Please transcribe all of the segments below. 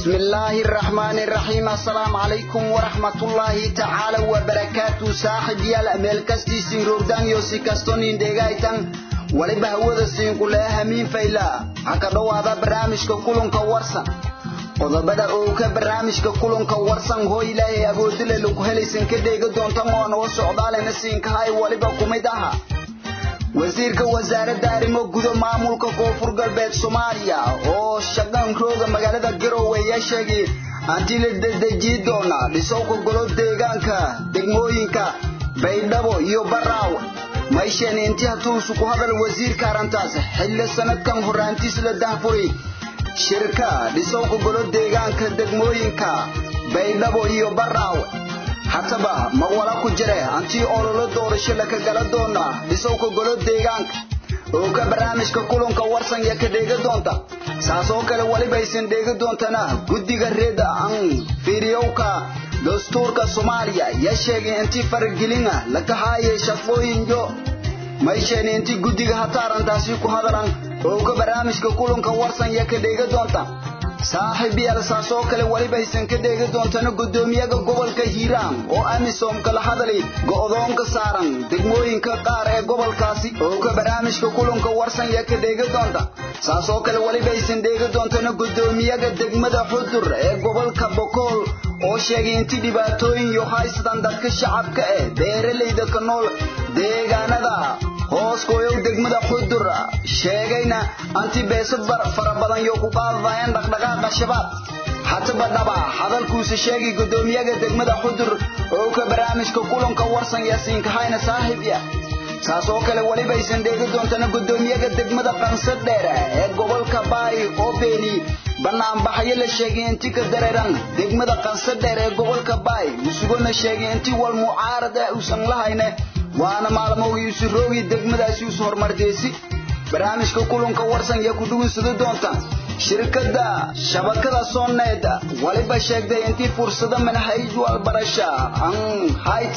بسم الله الرحمن الرحيم السلام عليكم ورحمة الله تعالى وبركاته صاحب يا ميل كاستي سيروردان يوسي كاستونين ديغايتان waliba hawada siin ku leh hamiin fayla ha ka dhowaada barnaamijka kulanka warsan qodobada oo ka barnaamijka kulanka warsan hoo ilaahay awoodile lagu helaysan ka dheega doontan oo noo socdaalena siinkahay waliba kumid aha wasiirka wasaaradda arrimo gudo maamulka koonfur galbeed soomaaliya oo shaqan rooga magaalada garowe ayaa sheegay hanti la dedejiyi doona dhisowka golo deegaanka degmooyinka baydhabo iyo baraawe maysheeni intii hatuusu ku hadal wasiirka arrintaas xilli sanadkan horaantiis la dahfuray shirka dhisowka golo deegaanka degmooyinka baydhabo iyo baraawe hataba ma wala ku jire hantii ololo doorasho laka gala doona dhisowka golo deegaanka oo ka barnaamijka kulanka warsan ya ka dheega doonta saas oo kale waliba aysan dheega doontana guddiga reeda an fiiriyowka dastuurka soomaaliya yaa sheegay intii faragelina laka haayay shaqooyinyo maysheeni intii guddiga hataarantaasi ku hadalan oo ka barnaamijka kulanka warsan ya ka dheega doonta saaxiib yaal saas oo kale waliba aysan ka dheegi doontana guddoomiyaga gobolka hiiraan oo amisom kala hadalay go'doonka saaran degmooyinka qaar ee gobolkaasi oo ka barnaamijka kulanka warsan yaa ka dheegi doonta saas oo kale waliba aysan dheegi doontana guddoomiyaga degmada xudur ee gobolka bokool oo sheegay intii dhibaatooyin iyo haystaan dadka shacabka eh beeralayda ka nool deegaanada hoos gooyow degmada xudur sheegayna anti beeso fara badan yo ku qaadayaan dhaqdhaqaaqa shabaab hataba dhaba hadalkuusa sheegay guddoomiyaga degmada xudur oo ka barnaamijka kulanka warsan yaasiinka hayna saaxiib ya saas oo kale waliba aysan dheegi doontana guddoomiyaga degmada qansad dheer ee gobolka baay oo beeni banaanbaxyo la sheegay intii ka dareeran degmada qansad dheer ee gobolka baay musugona sheegay intii wal mucaarad ah uusan lahayne waana maalmowgii isu roogi degmadaasi isu horumardeesi barnaamijka kulanka warsan yaa ku dhugunsada doonta shirkadda shabakada sooneed waliba sheegtay intii fursado manhaj walbarasha an hayt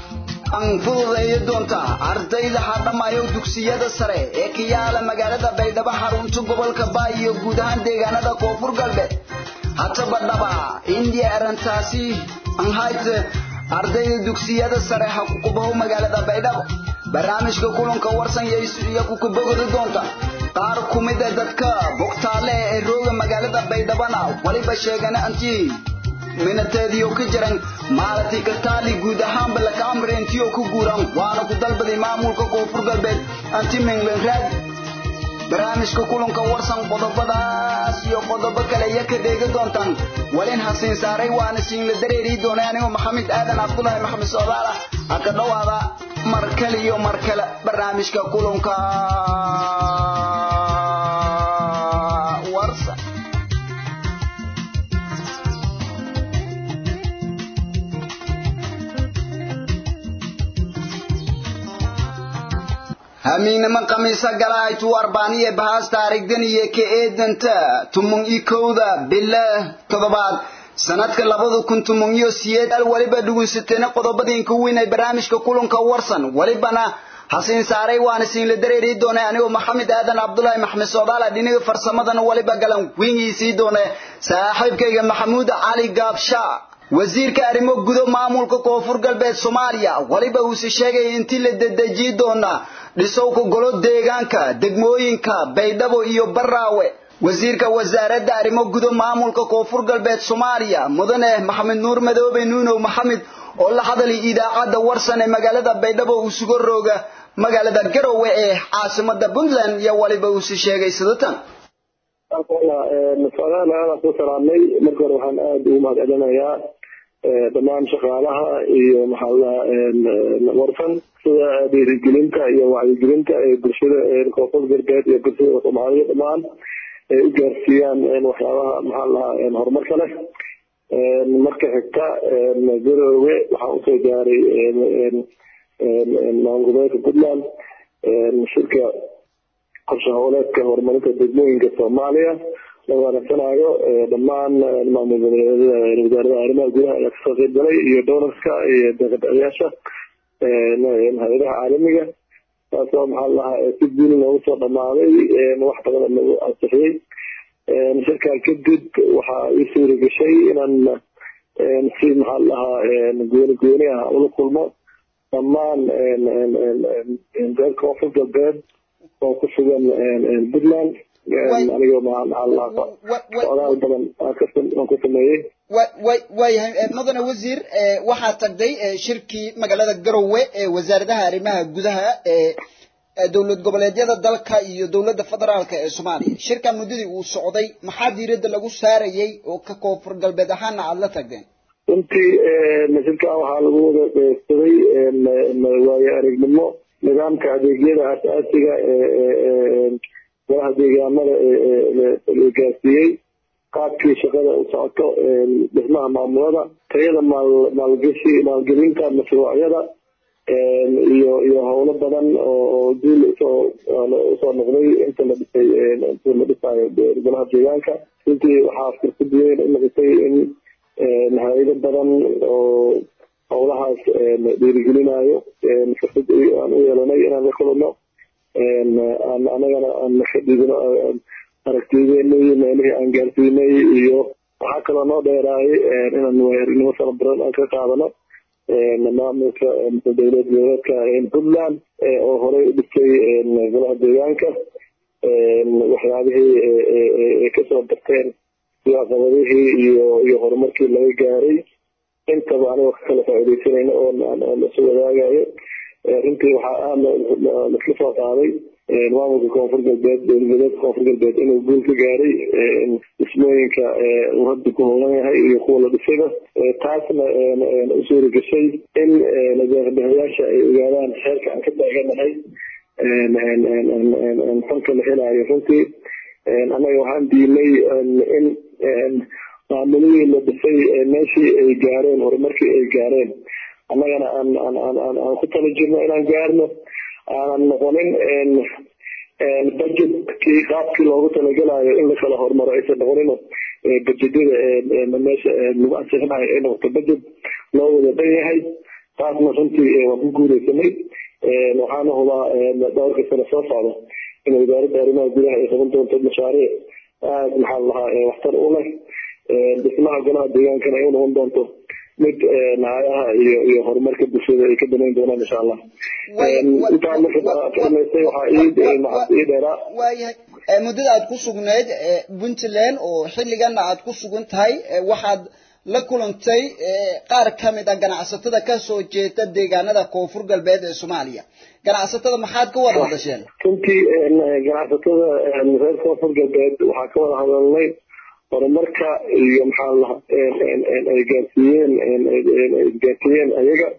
an fududeeya doonta ardayda hadhamayo dugsiyada sare ee ka yaala magaalada baydhabo xarunta gobolka baay iyo guud ahaan deegaanada koonfur galbeed hataba dhaba indiya arrintaasi an hayt ardayda dugsiyada sare ha ku kubaho magaalada baydhabo barnaamijka kulanka warsan iyo ku kubogodi doonta qaar ku mid a dadka bogtaale ee rooga magaalada baydhabana waliba sheegana antii minateediyo ka jiran maalintii kataali guud ahaanba laka amri intiyo ku guuran waana ku dalbaday maamulka koonfur galbeed anti minglan raadi barnaamijka kulanka warsan qodobadaas iyo qodobo kale iya ka dheegi doontaan walin hasiin saaray waana siinla dareeri doonay anigoo maxamed aadan cabdulaahi maxamed soodaala ha ka dhowaada mar kale iyo mar kale barnaamijka kulanka warsan hamiinama khamiisa galahaytu arbaaniye bahaas taarigdan iyo ka eedanta tumung i kowda bila toddobaad sanadka labada kun tumung iyo siyeed al waliba dhugunsateena qodobadiinka weyn ee barnaamijka kulanka warsan walibana hasiin saaray waana siinla dareeri doonay anigoo maxamed aadan cabdulaahi maxmed soodaala dhinaga farsamadana waliba galan wingiisii doone saaxiibkayga maxamuud cali gaabsha wasiirka arrimo gudo maamulka koonfur galbeed soomaaliya waliba uuse sheegay intii la dedejiyi doona dhisowka golo deegaanka degmooyinka baydhabo iyo baraawe wasiirka wasaaradda arrimo gudo maamulka koonfur galbeed soomaaliya mudane maxamed nuur madoobe nuunow maxamed oo la hadalay idaacadda warsan ee magaalada baydhabo uu sugo rooga magaalada garowe ee caasimada puntland iyo waliba uuse sheegay sidatan masaladan aadaan ku salaamay marka hore waxaan aada ugu mahad celinayaa dhammaan shaqaalaha iyo maxaa ladaha warsan sida dhiirigelinta iyo wacyigelinta ee bulshada koonfur galbeed iyo bulshada soomaaliya dhammaan ay u gaarsiiyaan waxyaabaha maxaa lahaa horumarka leh marka xigta garowe waxaan usoo gaaray maamulgoboleedka puntland shirka qorshe howleedka horumarinta degmooyinka soomaaliya la wanaagsanaayo dhammaan maamul wasaarada arrimaha gudaha ayaa kasoo qeyb galay iyo donorska iyo deeqadayaasha hay-adaha caalamiga taasoo maxaa lahaa si guuli loogu soo dhamaaday wax badan lagu ansixiyey shirkaa kadib waxaa ii suura gashay inaan si maxaa lahaa gooni gooni ah ula kulmo dhammaan reer koonfur galbeed oo ku sugan puntland anigoo maxaa lahaa socdaal badan aan ku sameeyey waayahay mudane wasiir waxaa tagday shirkii magaalada garowe ee wasaaradaha arrimaha gudaha ee dowlad goboleedyada dalka iyo dowladda federaalka ee soomaaliya shirka muddadii uu socday maxaa diiradda lagu saarayay oo ka koonfur galbeed ahaana aada la tagdeen runtii shirkan waxaa lagu wada dheegsaday waayo aragnimo nidaamka adeegyada asaasiga ee golaha deegaamada la gaarsiiyey qaabkii shaqada u socoto dhismaha maamulada tayada maal maalgashi maalgelinta mashruucyada iyo iyo howlo badan oo duul usoo usoo noqday inta la dhisay inta la dhisayo golaha deegaanka runtii waxaa fursad weyn u noqotay in hay-ado badan oo howlahaas dhiirigelinayo fursad aan u yeelanay inaan la kulano aan anagana aan ka dhigno aragtiyadeena iyo meelihii aan gaarsiinay iyo waxaa kaloo noo dheeraayay inaan weerinimo fara badan aan ka qaadano maamulka dowlad goboleedka puntland oo horey u dhistay golaha deegaanka waxyaabihii kasoo barteen iyo caqabadihii iyo iyo horumarkii laga gaaray intaba anigoo ka kala faaidaysanayna oo aan isu wadaagayo runtii waxaa aada laisla soo qaaday maamulka koonfur galbeed dowladgoboleedka koonfur galbeed inuu guul ka gaaray dhismooyinka uu hadda ku howlan yahay iyo kuwa la dhisayba taasna u suura gashay in nadeeqbixiyaasha ay ogaadaan xeerka aan ka taaganahay fanka la helaayo runtii annaga waxaan diinay in maamuladii la dhisay meeshii ay gaareen horumarkii ay gaareen annagana aan aan aan aan aan ku tala jirno inaan gaarno aanan noqonin budgetkii qaabkii loogu talagalayo in lakala horumaro aysan noqonino budgetyada meesha lagu ansixinayo ay noqoto budget loo wada dhan yahay taasna runtii waan ku guuleysanay waxaana hubaa dhowrka sano soo socda in wasaaradda arrimaha gudaha ay qaban doonto mashaariic aada maxaa lahaa waxtar u leh dhismaha golaha deegaankana ay u noqon doonto mid nacayaha iyo iyo horumarka bulshada ay ka damayn doonaan insha allah intaa markasamaysay waxaa ii dheeraa waayahay muddada aad ku sugnayd puntland oo xilligana aad ku sugan tahay waxaad la kulantay qaar ka mid a ganacsatada kasoo jeeda deegaanada koonfur galbeed ee soomaaliya ganacsatada maxaad ka wada hadasheen runtii ganacsatada reer koonfur galbeed waxaa ka wada hadalnay horumarka iyo maxaa laha ay gaarsiiyeen gaarsiiyeen ayaga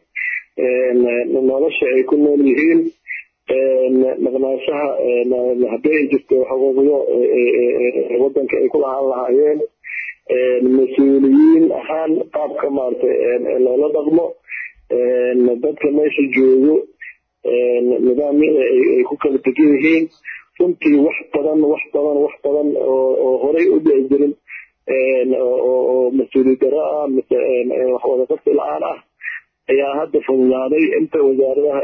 nolosha ay ku nool yihiin maqnaanshaha haddii ay jirto xuquuqyo wadanka ay ku lahaan lahaayeen mas-uuliyiin ahaan qaabka maaragtay loola dhaqmo dadka meesha joogo nidaamyada ay ku kala degan yihiin runtii wax badan wax badan wax badan oo horey u dhici jirin oo mas-uuliyad daro ah mise wax wada qabsi la-aan ah ayaa hadda fududaaday inta wasaaradaha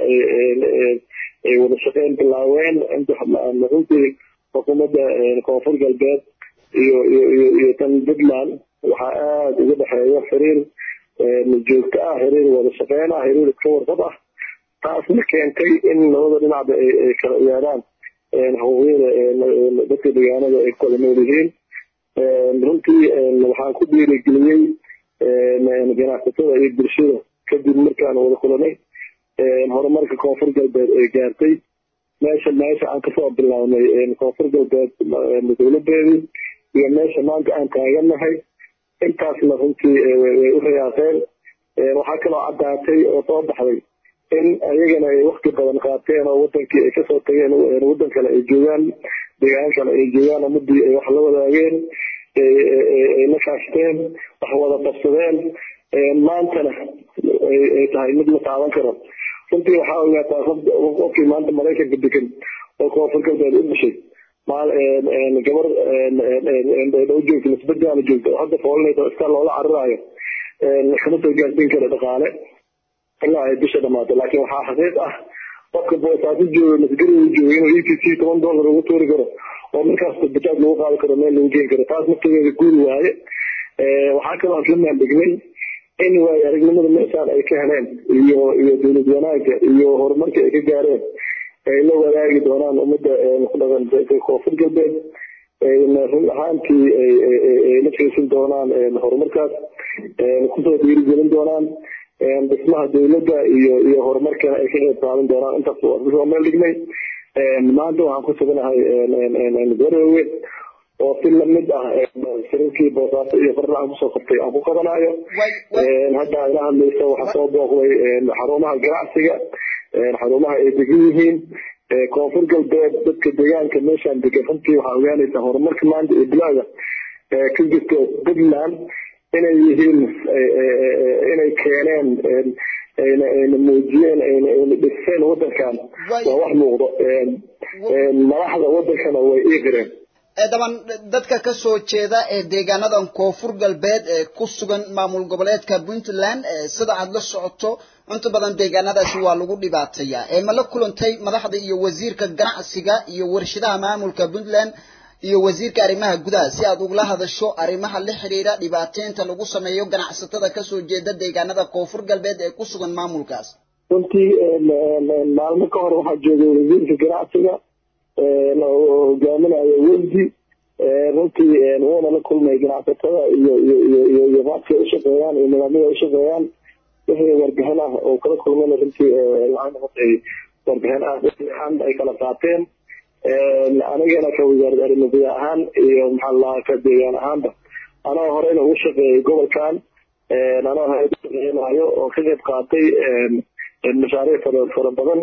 ay wada shaqeyn bilaaween inta runtii xukuumadda koonfur galbeed iyo iyo iyo iyo tan puntland waxaa aada uga dhexeeya xiriir joogto ah xiriir wada shaqeyn ah xiriir iska warqab ah taasna keentay in labada dhinacba ay kala ogaadaan xuquuqyada dadka deegaanada ay kala nool yihiin runtii waxaan ku dhiirigeliyey ganacsatada iyo bulshada kadib markaan wada kulanay horumarka koonfur galbeed ay gaartay meesha meesha aan kasoo bilaabnay koonfur galbeed dowladeedii iyo meesha maanta aan taaganahay intaasna runtii way u rayaaqeen waxaa kaloo caddaatay oo soo baxday in ayagana ay wakti badan qaateen oo wadankii ay kasoo tageen wadan kale ay joogaan deegaan kale ay joogaan ummadii ay wax la wadaageen ay la kaashteen wax wada qabsadeen maantana ay tahay mid la taaban karo runtii waxaa ogaataa qofkii maanta maraykanka degan oo koonfur galbeed u dhashay gabar u joogta nisbadaana joogta oo hadda foolinaysa iska loola cararaayo kama soo gaarsiin kara dhaqaale ilaa ay bisha dhamaato laakiin waxaa xaqiiq ah qofka boosaaso jooga masgariga jooga inuu e t c toban dollar ugu tuuri karo oo markaas bajaaj lagu qaadi karo meel lagu geyn karo taas naftigeeda guuri waaye waxaa kaloo aan la maandhignay in waayo aragnimada meeshaan ay ka heleen iyo iyo dowlad wanaaga iyo horumarka ay ka gaareen ay la wadaagi doonaan ummadda ku dhaqan koonfur galbeed run ahaantii ay la fiirsan doonaan horumarkaas kusoo dhiirigelin doonaan dhismaha dowladda iyo iyo horumarkana ay ka qeyb qaadan doonaan intaas waa kusoo meel dhignay maanta waxaan ku suganahay garowe oo si lamid ah shirarkii boosaaso iyo farla aan kusoo qabtay aan ku qabanayo hadda ila hadlaysa waxaa soo booqday xarumaha ganacsiga xarumaha ay degan yihiin koonfur galbeed dadka deegaanka meeshaan degan runtii waxaa ogaanaysaa horumarka maanta ee bilaaga ka jirto puntland inay yihiin inay keeneen ayna muujiyeen ayna dhiseen wadankan waa wax muuqdo madaxda wadankana way ii qireen daban dadka ka soo jeeda ee deegaanadan koonfur galbeed ee ku sugan maamul goboleedka puntland sida aad la socoto inta badan deegaanadaasi waa lagu dhibaateeyaa ma la kulantay madaxda iyo wasiirka ganacsiga iyo warshadaha maamulka puntland iyo wasiirka arrimaha gudaha si aad ugula hadasho arrimaha la xidhiidha dhibaateynta lagu sameeyo ganacsatada kasoo jeeda deegaanada koonfur galbeed ee ku sugan maamulkaas runtii maalmo ka hor waxaa joogay wasiirka ganacsiga oo hogaaminayo wefdi runtii wuuna la kulmay ganacsatada iyo iyo iyo iyo iyo qaabkay ushaqeeyaan iyo nidaamyada ushaqeeyaan wixii warbixin ah oo kala kulmayna runtii waxay noqotay warbixin ah aan ay kala qaateen anigana ka wasaaradda arrimo guda ahaan iyo maxaa lahaa ka deegaan ahaanba anoo horeyna ugu shaqeeyay gobolkan anoo haynayo oo ka qayb qaatay mashaariic fara fara badan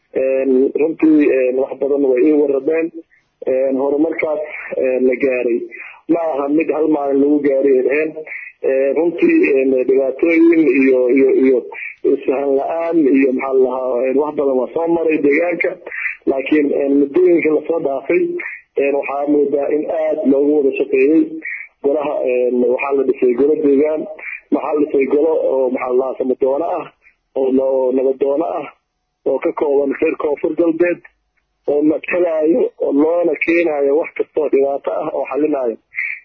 runtii wax badan way ii warameen horumarkaas la gaaray ma aha mid hal maalin lagu gaaray dheheen runtii dhibaatooyin iyo iyo iyo isfahan la-aan iyo maxaa lahaa wax badan waa soo maray deegaanka laakiin muddooyinka lasoo dhaafay waxaa moodaa in aada loogu wada shaqeeyey golaha waxaa la dhisay golo deegaan waxaa la dhisay golo oo maxaa lahaa samadoono ah oo nabadoono ah oo ka kooban reer koonfur galbeed oo matalayo oo loona keenayo wax kastoo dhibaato ah oo xalinayo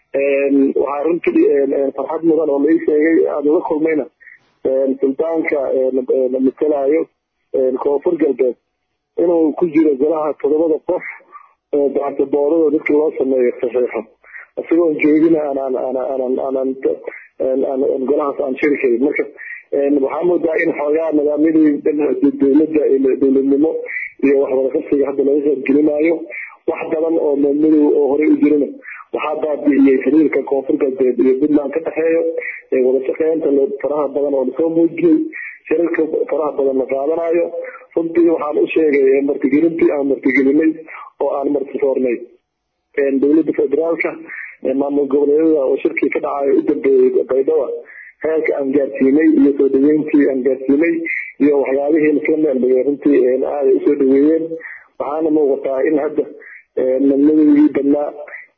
waxaa runtii farxad mudan oo lai sheegay aada uga kulmayna suldaanka matalayo koonfur galbeed inuu ku jiro golaha todobada qof oo baartaboorada dadka loo sameeyo saxiixo isagoon joogina aanaan aanaan aanaan aanaan golahaas aan shiri karin marka waxaa moodaa in xoogaa nidaamyadii dowladda dowladnimo iyo waxwada qabsiga hadda laga qaybgelinayo wax badan oo madow oo horey u jirina waxaa baabi'iyey xiriirka koonfur galbeed iyo puntland ka dhexeeyo wada shaqeynta faraha badan oo lasoo muujiyey shirarka faraha badan la qaadanayo runtii waxaan u sheegay martigelintii aan martigelinay oo aan martisoornay dowladda federaalka maamul goboleedyada oo shirkii ka dhacayo u dambeeyey baydhaba heerka aan gaarsiinay iyo soo dhaweyntii aan gaarsiinay iyo waxyaabihii lasla meeldhigay runtii aaday usoo dhaweeyeen waxaana muuqataa in hadda madmadowgii badnaa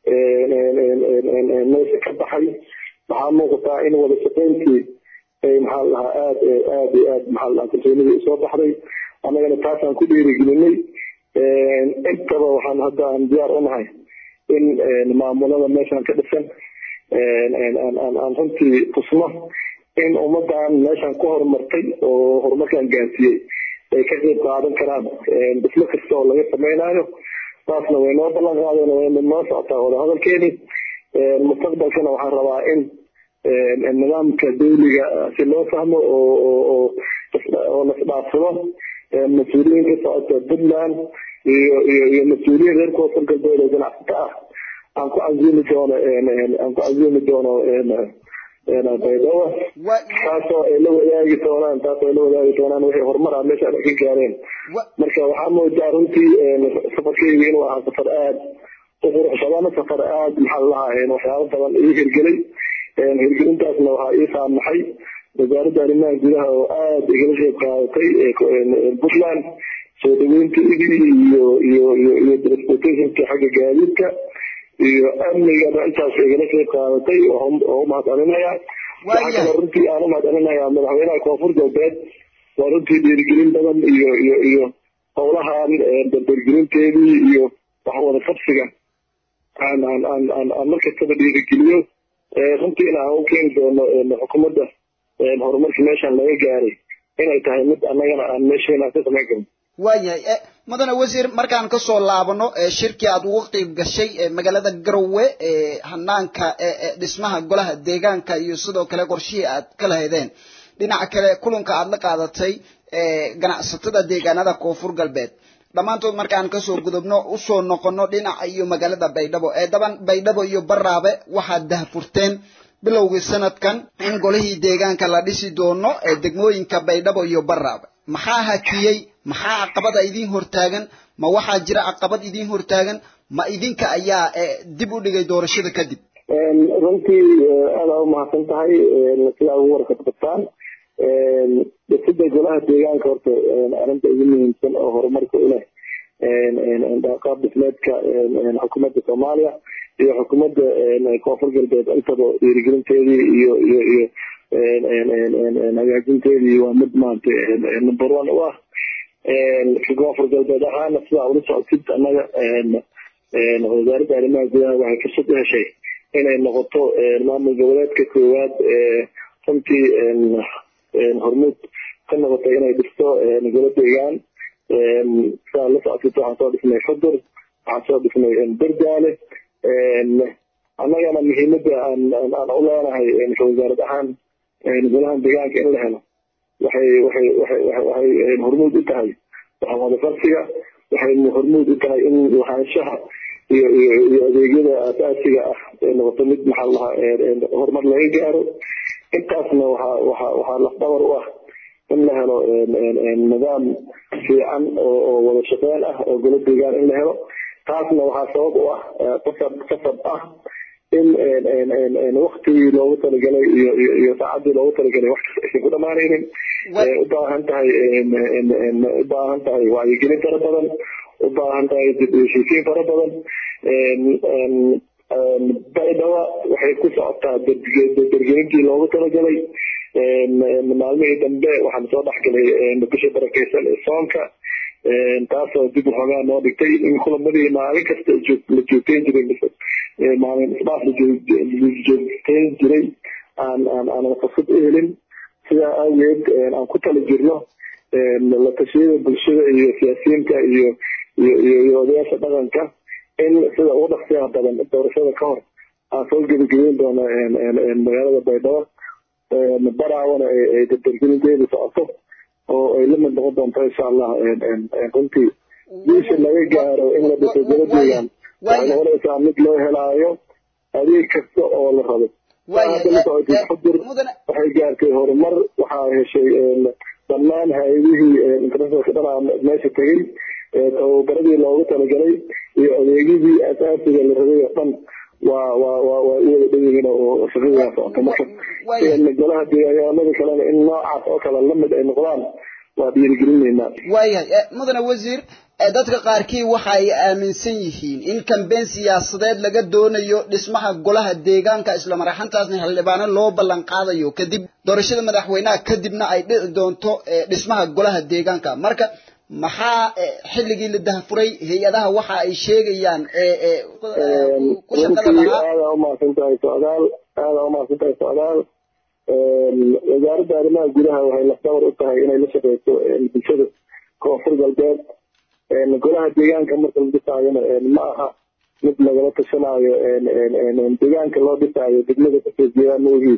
meesha ka baxay waxaa muuqataa in wada shaqeyntii maxaa lahaa aad aad iyo aad maxaa lahaa kalsoonidii usoo baxday annagana taasaan ku dhiirigelinay intaba waxaan hadda aan diyaar unahay in maamulada meeshaan ka dhisan aan runtii tusno in ummadan meeshaan ku horumartay oo horumarkaan gaarsiiyey ay ka qayb qaadan karaan dhismo kasta oo laga samaynayo taasna way noo ballan qaadeen way noo socotaa wadahadalkeeni mustaqbalkana waxaan rabaa in nidaamka dawliga si loo fahmo oo oo lasdhaafsado mas-uuliyiin ka socota puntland iyo iyo iyo mas-uuliyiin reer koonfur galbeed oo ganacsato ah aan ku casiimi doono aan ku casiimi doono baydhabo taasoo ay la wadaagi doonaan taasoo ay la wadaagi doonaan wixii horumar ah meesha ay ka gaareen marka waxaa moodaa runtii safarkeyga inuu ahaa safar aad u qurux badan safar aad maxaa lahaa waxyaabo badan ii hirgelay hirgelintaasna waxaa ii saamaxay wasaaradda arrimaha gudaha oo aada igala qeyb qaadatay puntland soo dhaweynteedii iyo iyo iyo iyo transportationka xagga gaadiidka iyo amnigana intaas igala qeyb qaadatay oo umahad celinaya waxaa kaloo runtii aan umahad celinaya madaxweynaha koonfur galbeed waa runtii dhiirigelin badan iyo iyo iyo howlahan dardargelinteedii iyo wax wada qabsiga aan aan aan aan aan markastaba dhiirigeliyo runtiina aan u keeni doono xukuumadda horumarka meeshaan laga gaaray inay tahay mid annagana aan meesheena ka samayn karno waayahay mudane wasiir markaan kasoo laabano shirkii aad uga qeyb gashay magaalada garowe hanaanka dhismaha golaha deegaanka iyo sidoo kale qorshihii aad ka lahaydeen dhinaca kale kulanka aad la qaadatay ganacsatada deegaanada koonfur galbeed dhammaantood markaan kasoo gudubno usoo noqono dhinaca iyo magaalada baydhabo ee daban baydhabo iyo baraabe waxaad dahfurteen bilowgii sanadkan in golihii deegaanka la dhisi doono ee degmooyinka baydhabo iyo baraabe maxaa hakiyey maxaa caqabada idiin hortaagan ma waxaa jira caqabad idiin hortaagan ma idinka ayaa dib u dhigay doorashada kadib runtii aada u mahadsan tahay sidaa ugu warkadbataan dhisida golaha deegaanka horta arrinta ugu muhiimsan oo horumarka u leh qaab dhismeedka xukuumadda soomaaliya iyo xukuumadda koonfur galbeed intaba dhiirigelinteedii iyo iyo iyo hagaajinteedii waa mid maanta number one u ah koonfur galbeed ahaana sidaa ula socotid annaga wasaaradda arrimaha gudaha waxay fursad u heshay inay noqoto maamul goboleedka koowaad runtii hormuud ka noqotay inay dhisto golo deegaan sidaa la socotid waxaan soo dhisnay xudur waxaan soo dhisnay berdaale annagana muhiimadda aan aan u leenahay wasaarad ahaan golahan deegaanka in la helo waxay waxay waxay waxay hormuud u tahay wadafarsiga waxay hormuud u tahay in lahaanshaha iyo iyo iyo adeegyada aasaasiga ah ee noqoto mid maxaa lahaa horumar laga gaaro intaasna waxaa waxaa waxaa lafdhabar u ah in la helo nidaam fiican oo oo wada shaqeyn ah oo golo deegaan in la helo taasna waxaa sabab u ah qasab qasab ah in waktigii loogu talagalay iyo iyo iyo saacadii loogu talagalay wax kasta aysan ku dhamaanaynin u baahan tahay u baahan tahay wacyigelin fara badan u baahan tahay dib heshiisiin fara badan baydhaba waxay ku socotaa dargelintii loogu talagalay maalmihii dambe waxaan soo dhexgalay bisha barakeysan ee soonka taasoo dib waxoogaa noo dhigtay in kulamadii maalin kasta la joogteyn jiray maalin isdhaaf la joogteyn jiray aan aan aanan fursad u helin sidaa awgeed aan ku tala jirno la tashiyada bulshada iyo siyaasiyiinta iyo iyo iyo iyo odayaasha dhaqanka in sida ugu dhaqsiyaha badan doorashada ka hor aan soo gebagabeyn doono magaalada baydhabo baraawana ay dardargelinteedu socoto oo ay la mid noqon doonto insha allah runtii guusha laga gaaro in la dhiso golo deegaan waxay noqonaysaa mid loo helaayo adeeg kasta oo la rabo xudur waxay gaartay horumar waxaa heshay dhammaan hay-adihii internationalka dhanaa meesha tegey tababaradii loogu talagalay iyo adeegyadii asaasiga la rabay oo dhan waa waa waa waa u wada dhan yihiin oo shaqadaa socota marka golaha deegaanada kalena in noocaas oo kale lamid ay noqdaan waa dhiirigelinaynaa waayahay mudane wasiir dadka qaarkii waxa ay aaminsan yihiin in kambeyn siyaasadeed laga doonayo dhismaha golaha deegaanka isla maraxantaasna xildhibaano loo ballan qaadayo kadib doorashada madaxweynaha kadibna ay dhici doonto dhismaha golaha deegaanka marka maxaa xilligii la dahfuray hay-adaha waxa ay sheegayaan ku shaqada lahaa aada umahadsan tahay socdaal aada umahadsan tahay socdaal wasaaradda arrimaha gudaha waxay lafdhabar u tahay inay la shaqeyso bulshada koonfur galbeed golaha deegaanka marka la dhisaayona ma aha mid lagala tashanaayo deegaanka loo dhisaayo degmada kasoo jeedaan maogii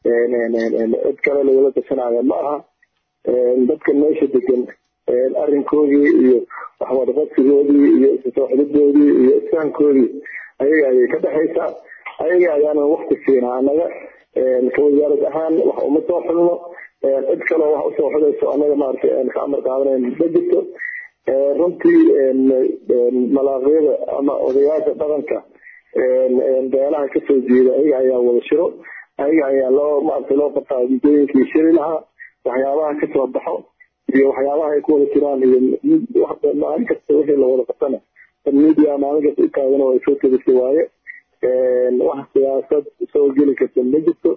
cid kale lagala tashanaayo ma aha dadka meesha degan arrinkoodii iyo waxwadaqadsigoodii iyo isasooxidadoodii iyo isfahankoodii ayaga ayay ka dhexaysaa ayaga ayaana wakti siinaa annaga ka wasaarad ahaan wax uma soo xulno cid kaloo wax usoo xulayso annaga maaragtay ka amar qaadanayn ma jirto runtii malaaqyada ama odayaasha dhaqanka beelaha kasoo jeeda ayaga ayaa wada shiro ayaga ayaa loo maaragtay loo qabtaa muddooyinkii shiri lahaa waxyaabaha kasoo baxo iyo waxyaabaha ay ku wada jiraan iyo maalin kasta wixii lawada qabtana media maalin kasta u taagan oo ay soo tebisay waaye wax siyaasad soo geli karta ma jirto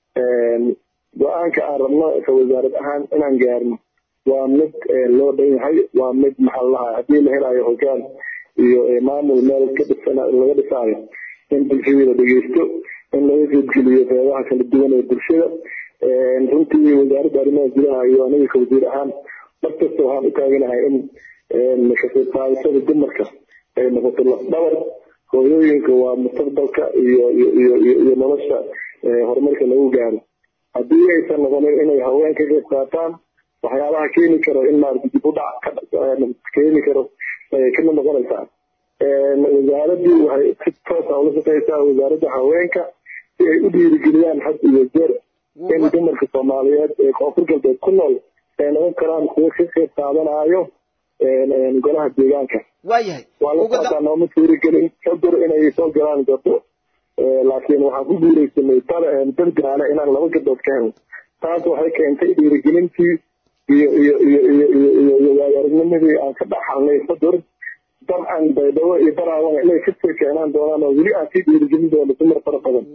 go-aanka aan rabno ka wasaarad ahaan inaan gaarno waa mid loo dhan yahay waa mid maxaa lahaa haddii la helayo hogaan iyo maamul meel ka dhisan laga dhisaayo in bulshadii la dhegeysto in laga qeybgeliyo qeybaha kala duwan ee bulshada runtii wasaaradda arrimaha gudaha iyo aniga ka wasiir ahaan markasta waxaan u taaganahay in ka qeyb qaadashada dumarka ay noqoto lafdhabar hooyooyinka waa mustaqbalka iyo iyo iyo nolosha horumarka lagu gaaro haddii aysan noqonin inay haween ka qeyb qaataan waxyaabaha keeni karo in maarata dib u dhac keeni karo kamid noqonaysaa wasaaradii waxay si toosa ula shaqeysaa wasaaradda haweenka si ay u dhiirigeliyaan had iyo jeer in dumarka soomaaliyeed ee koonfur galbeed ku nool ay noqon karaan kuwo ka qeyb qaadanayo golaha deegaanka waayahay waa la socdaa nooma suuragelin xudur inay soo galaan gabdho laakiin waxaan ku guuleysanay dargaale inaan laba gabdhood ka helno taas waxay keentay dhiirigelintii iyo iyo iyo iyo iyo iyo iyo waayaaragnimadii aan ka dhaxalnay xudur dabcan baydhabo iyo baraawana inay kasoo keenaan doonaan oo weli aan sii dhiirigelin doono dumar fara badan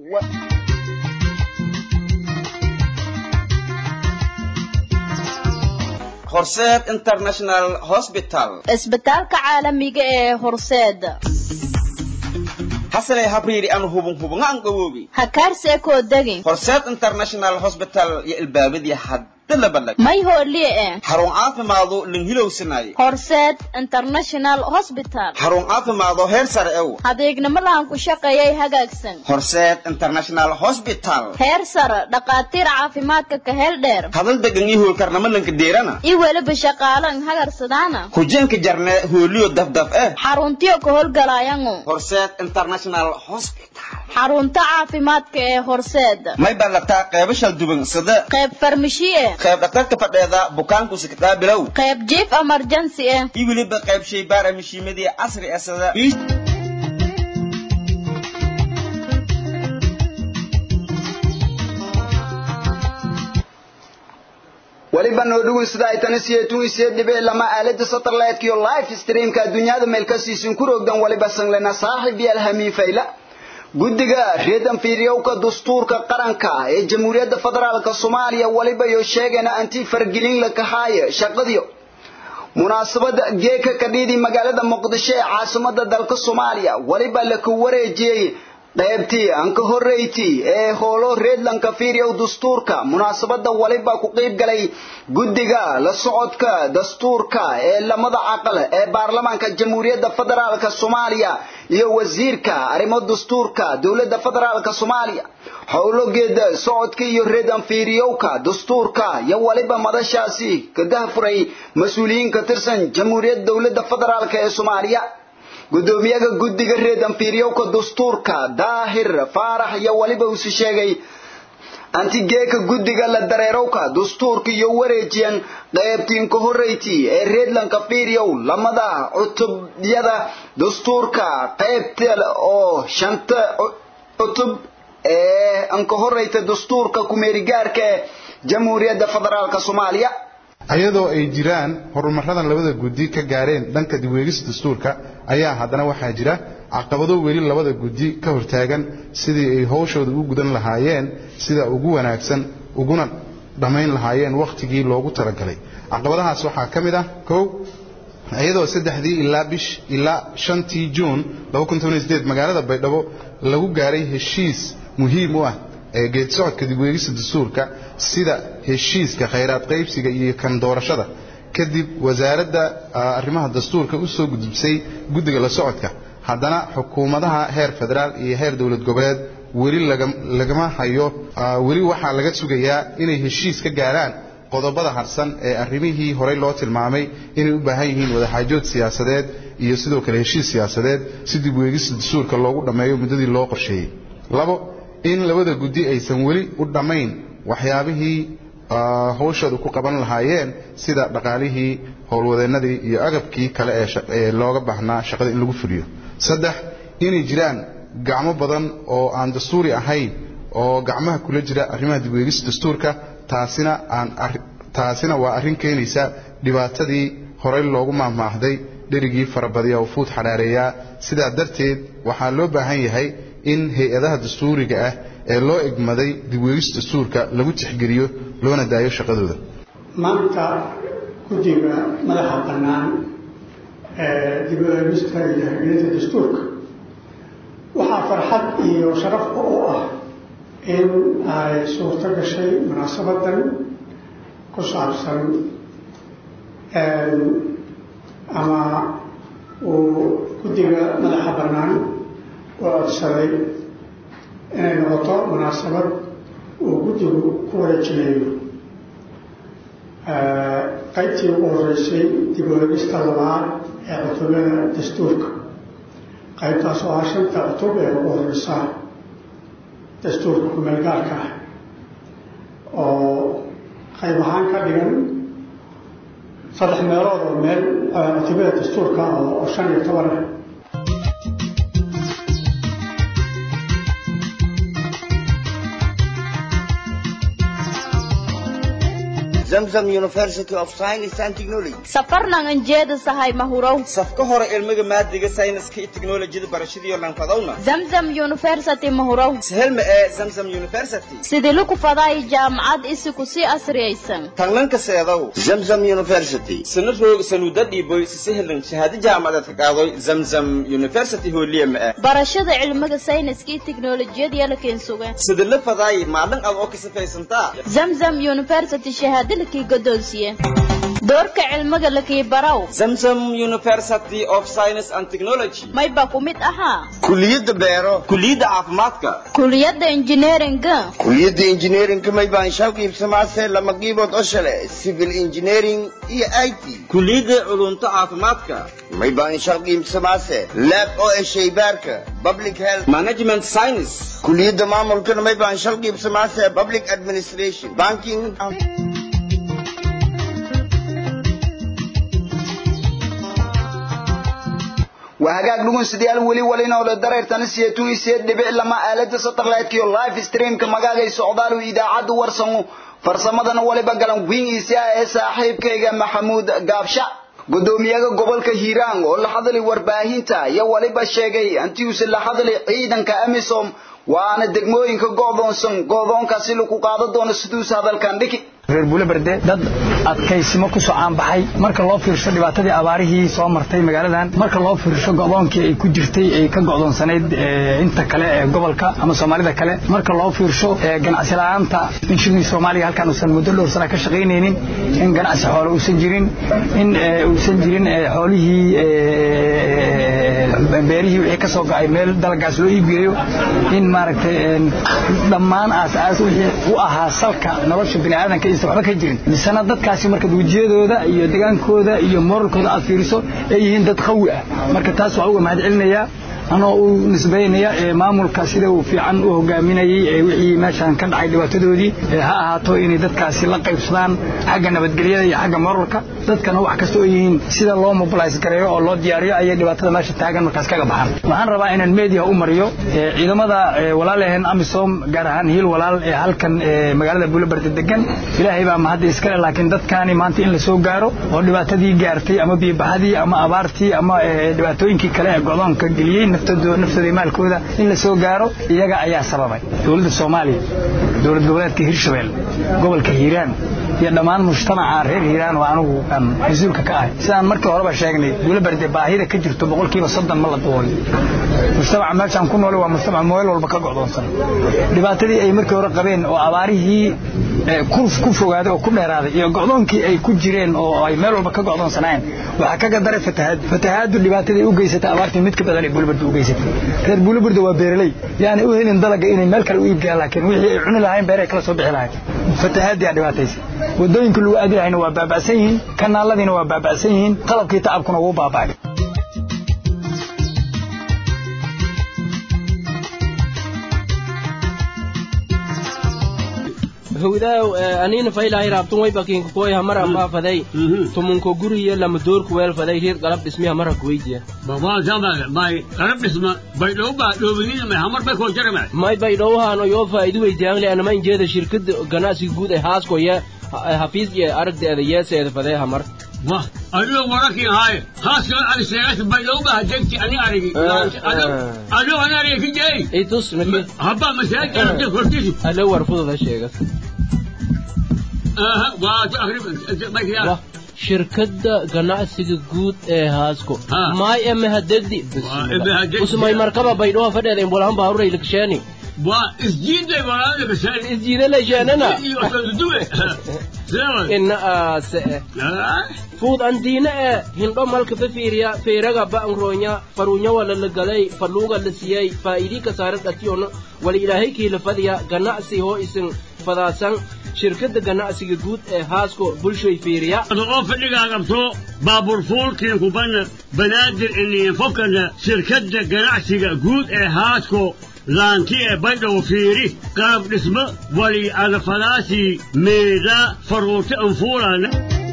horseed international hospital isbitaalka caalamiga ee horseed hasalay habriiri aan hubun hubunga aan gawoobi hakaarse koo degin horseed international hospital iyo ilbaabadii hadda la badhag may hooliye eh xarun caafimaadu linhilowsanaye horseed international hospital xarun caafimaado heer sare ew adeegnimadahan ku shaqeeyay hagaagsan horseed international hospital heer sare dhakhaatiir caafimaadka ka heel dheer hadal degan iyo hoolkarnamo lanka deerana iyo weliba shaqaalan hagarsadaana hujenka jarne hooliyo dafdaf eh xaruntiyo ka howlgalaayangu horseed international hospital xarunta caafimaadka ee horseed may ballataa qeybo shal duban sida qayb farmashiye qayb dhakhtarka fadheeda bukaanku siktaa bilow qayb jiif emergency eh iyo weliba qayb shaybaara mishiimadii casri ah sida weliba noo dhugun sida ay tani siyeetun isee dhibe lama aalada satellite iyo live streamka adduunyada meel ka siisin ku rogdan waliba sanglena saaxib iyo alhamiin fayla guddiga reedan fiiryowka dastuurka qaranka ee jamhuuriyadda federaalka soomaaliya waliba iyo sheegana anti fargelin la kahaaye shaqadiyo munaasabada geeka kadhiidi magaalada muqdisho ee caasimada dalka soomaaliya waliba la ku wareejiyey qaybtii aan ka horreeytii ee hoolo reedlanka fiiryow dastuurka munaasabada waliba ku qayb galay guddiga la socodka dastuurka ee lamada caqal ee baarlamaanka jamhuuriyadda federaalka soomaaliya iyo wasiirka arrimo dastuurka dowladda federaalka soomaaliya howlogeeda socodka iyo reedan fiiriyowka dastuurka iyo waliba madashaasi ka dahfuray mas-uuliyiin ka tirsan jamhuuriyadda dowladda federaalka ee soomaaliya gudoomiyaha guddiga reedan fiiryowka dastuurka daahir faarax iyo waliba usi sheegay antigeeka guddiga la dareerowka dastuurka iyo wareejiyan qaybtiin ka horreyti ee reedlanka fiiryow lamada cutubyada dastuurka qaybta oo shanta cutub ee an ka horreyta dastuurka kumeerigaarka ee jamhuuriyadda federaalka soomaaliya ayadoo ay jiraan horumaradan labada guddi ka gaareen dhanka dibweegista dastuurka ayaa haddana waxaa jira caqabado weli labada guddi ka hortaagan sidii ay howshooda u gudan lahaayeen sida ugu wanaagsan uguna dhammayn lahaayeen wakhtigii loogu talagalay caqabadahaas waxaa ka mid ah kow iyadoo saddexdii ilaa bish ilaa shantii juun magaalada baydhabo lagu gaaray heshiis muhiim u ah ee geed socodka dibweegista dastuurka sida heshiiska khayraad qaybsiga iyo kan doorashada kadib wasaaradda arrimaha dastuurka u soo gudubsay guddiga la socodka haddana xukuumadaha heer federaal iyo heer dowlad goboleed weli lagama hayo weli waxaa laga sugayaa inay heshiis ka gaaraan qodobada harsan ee arrimihii horey loo tilmaamay inay u baahan yihiin wadaxaajood siyaasadeed iyo sidoo kale heshiis siyaasadeed si dibweegista dastuurka loogu dhammeeyo muddadii loo qorsheeyey labo in labada guddi aysan weli u dhammayn waxyaabihii howshooda ku qaban lahaayeen sida dhaqaalihii howlwadeennadii iyo agabkii kale ee looga baahnaa shaqada in lagu fuliyo saddex inay jiraan gacmo badan oo aan dastuuri ahayn oo gacmaha kula jira arrimaha dibweegista dastuurka taasina aan taasina waa arrin keenaysa dhibaatadii horey loogu maahmaahday dherigii farabadiya oo fuud xadhaareeyaa sidaa darteed waxaa loo baahan yahay in hay-adaha dastuuriga ah ee loo egmaday dibweegista dastuurka lagu tixgeliyo loona daayo shaqadooda maanta guddiga madaxa bannaan dib u eegista iyo hirgelinta dastuurka waxaa farxad iyo sharaf u ah in ay suurto gashay munaasabadan ku saabsan ama uu guddiga madaxa bannaan u codsaday inay noqoto munaasabad uu guddigu ku wareejineeyo qaybtii ugu horeysay dib u eegista labaad ee cutubada dastuurka qaybtaas oo ah shanta cutub ee ugu horeysa dastuurka kumeel gaarka ah oo qayb ahaan ka dhigan saddex meelood oo meel cutubada dastuurka oo shan iyo toban ah zamzam university of science and technology safarnan anjeeda sahay mahurow safka hore ilmiga maadiga sayniska iyo teknolojiyada barashadiiyo lanfadowna zamzam university mahurow sahelma ee zamzam university sidii laku faday jaamacad isiku sii asriyaysan tanlanka seedow zamzam university sana roog sanuuda dhiiboy sisahelan shahaado jaamacadeed ka qaadoy zamzam university hooliya ma ah barashada cilmiga sayniska iyo teknolojiyada yalaken sugan sida la faday maalin aad oo ka safaysantaa zamzam university shahaado lakii godoonsiye doorka cilmiga lakii baraw zamzam university of science and technology mayba ku mid ahaa kuliyadda beero kuliyadda caafimaadka kuliyadda engineeringa kuliyadda engineeringka may baan shal qiibsamaase lama qiibood oo shale civil engineering iyo i t kuliyadda culumta caafimaadka may baan shal qiibsamaase lab oo ee shaybaarka public health management science kuliyadda maamulkana may baan shal qiibsamaase public administration banking waa hagaag dhugunsidayaal weli walinooda dareertana siyeetun isiyeed dhibic lama aalada satellite-kiyo live streamka magaagay socdaalu idaacadda warsamo farsamadana waliba galan wingiisi ah ee saaxiibkayga maxamuud gaabsha gudoomiyaha gobolka hiiraan oo la hadlay warbaahinta ayaa waliba sheegay antiuse la hadlay ciidanka amisom waana degmooyinka go'doonsan go'doonkaasi lagu qaado doono siduus hadalkan dhigi reer buulaberde dad adkaysimo ku soo caanbaxay marka loo fiirsho dhibaatadii abaarihii soo martay magaaladan marka loo fiirsho go'doonkii ay ku jirtay ay ka go'doonsanayd inta kale ee gobolka ama soomaalida kale marka loo fiirsho ganacsi la'aanta in shilin soomaaliya halkan uusan muddo dhowr sana ka shaqaynaynin in ganacsi xoolo uusan jirin in uusan jirin xoolihii beerihii wixii ka soo go'ay meel dalagaas loo iibgeeyo in maaragtay dhammaan aas-aas wixii u ahaa salka nolosha bini'aadanka aysan waxba ka jirin misena dadkaasi marka wejiyadooda iyo degaankooda iyo moralkooda aad fiiriso ay yihiin dad qawi ah marka taas waxaa uga mahad celinayaa anoo u nisbaynaya maamulka sida uu fiican u hogaaminayey wixii meeshan ka dhacay dhibaatadoodii ha ahaato inay dadkaasi la qaybsadaan xagga nabadgelyada iyo xagga moralka dadkana wax kasta oo yihiin sida loo mobilize gareeyo oo loo diyaariyo ayay dhibaatada meesha taagan markaas kaga baxaan waxaan rabaa inaan media u mariyo ciidamada walaalaheen amisom gaar ahaan hiil walaal ee halkan magaalada buulabarda degan ilaahay baa mahadda iskale laakiin dadkaani maanta in la soo gaaro oo dhibaatadii gaartay ama biibaxadii ama abaartii ama dhibaatooyinkii kale ee go'doonka geliyey naftooda maalkooda in la soo gaaro iyaga ayaa sababay dowladda soomaaliya dowlad goboleedka hirshabelle gobolka hiiraan iyo dhammaan mujtamaca reer hiiraan oo anugu aan mas-uulka ka ahay sidaan markii horeba sheegnay buulaberde baahida ka jirto boqolkiiba soddon ma la duulin mujtamaca meeshaan ku noole waa mujtamac meel walba ka go'doonsan dhibaatadii ay markii hore qabeen oo abaarihii ku fogaaday oo ku dheeraaday iyo go'doonkii ay ku jireen oo ay meel walba ka go'doonsanaayeen waxaa kaga daray fatahaad fatahaadu dhibaatadii u geysatay abaartii mid ka badan ay buulaberde u geysatay reer buulaberde waa beeraley yaani u helin dalaga inay meel kale u iibgeeyaan laakiin wixii ay cuni lahayn beeray kala soo bixi lahayn fatahaadii aa dhibaataysay wadooyinka lagu aadi lahayna waa baaba'san yihiin kanaaladiina waa baaba'san yihiin qalabkii tacabkuna wuu baaba'ay howdaaw aniina faylahay raabtun way bakiinka kuway hamara faafaday tumunko guriye lama doorku weel faday reer qalab dhismiha mara kuweydiya may qalab dhisma baydhowba dhoobinina may hamar bay koo jarama may baydhowhaano yoo faa'idu weydiyaanle anama injeeda shirkada ganacsiga guud ee haaskoya hafiis iyo aragdeeda yeeseeda fadee hamar wah adigo warakii haaye haaskala ari sheegas baydhowba hajegti ani arigi adigo ani arigi ka jeey itus nake habba masaajid hortiisi alo war fududa sheegas waa shirkadda ganacsiga guud ee haasko maay emehadegdi usmay markaba baydhoa fadheeda imbolahan baaruray lakasheeni waa isjiiday walaala kasheeni isjiida lasheenana ina aase fuud andiina ee hindho malka fafiiriya feeraga ba'nroonya faruunya wala la galay faluuga la siiyey faa'idii kasaare dhatiyono wala ilaahay kiila fadhiya ganacsi hoo isin fadaasan shirkadda ganacsiga guud ee haasko bulshoy fiiriya oo fadhigaa qabto baabuur fuulkii kubanna banaadir iniin fokana shirkadda ganacsiga guud ee haasko laanti ee baydhow fiiri qalab dhismo wali adafadaasi meeda faruurti anfuulana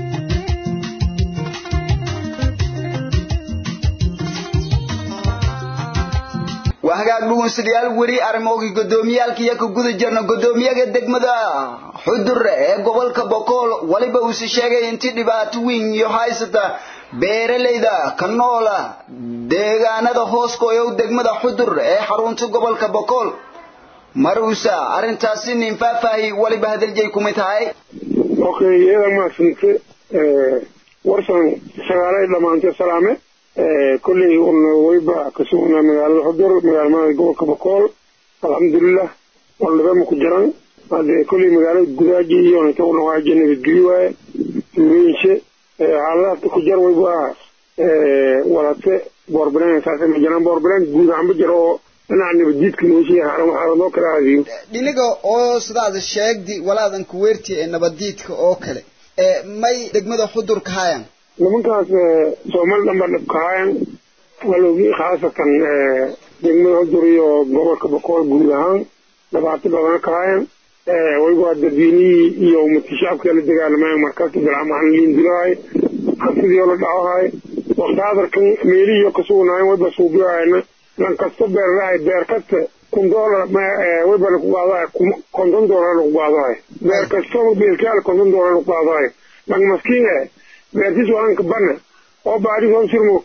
waa hagaag dhugunsidayaal weli arrimoogii guddoomiyaalka iyo ka guda jirna guddoomiyaga degmada xudur ee gobolka bokool waliba uuse sheegay intii dhibaato weyn iyo haysata beeralayda ka noola deegaanada hooskoyow degmada xudur ee xarunta gobolka bokool maruusa arrintaasi nin faahfaahi waliba hadaljay kumid tahay okay iyada maasinte warsan sagaalay dhammaantay salaame kolley wayba ka sugnaa magaalada xudur magaalmada gobolka bokool alxamdulilah waldhabama ku jiran hadde kolley magaalada gudaaji iyo nitawnawaajia nabadgeli waaye tuureyinshe xaaladaha ku jar wayba walate boorbaleen saasa ma jiraan boorbaleen guud ahaan ma jiro oo dhinaca nabaddiidka nooshiya xaaladoo kala aadiyo dhiniga oo sidaad sheegdi walaadan kuweerti ee nabaddiidka oo kale may degmada xudur ka hayan nimankaas soomaali dhan baa dhib kahaayan walowgii khaasatan degmada xudur iyo gobolka bokool guud ahaan dhibaato badana kahaayan wayba dadweynihii iyo umadkii shacabka la dagaalamayan markaasi bilcamahan liindilahay hansidii oo la dhacohay waqti hadarkan meelihii ka sugnaayen wayba suubiyohayna lan kasta beerlahay beer kasta kun doolar wayba lagu qaadahay konton doolar lagu qaadahay beer kasta beelkaal konton doolar lagu qaadahay lan maskiin eh beertiis walanka bana oo baari soo sirmo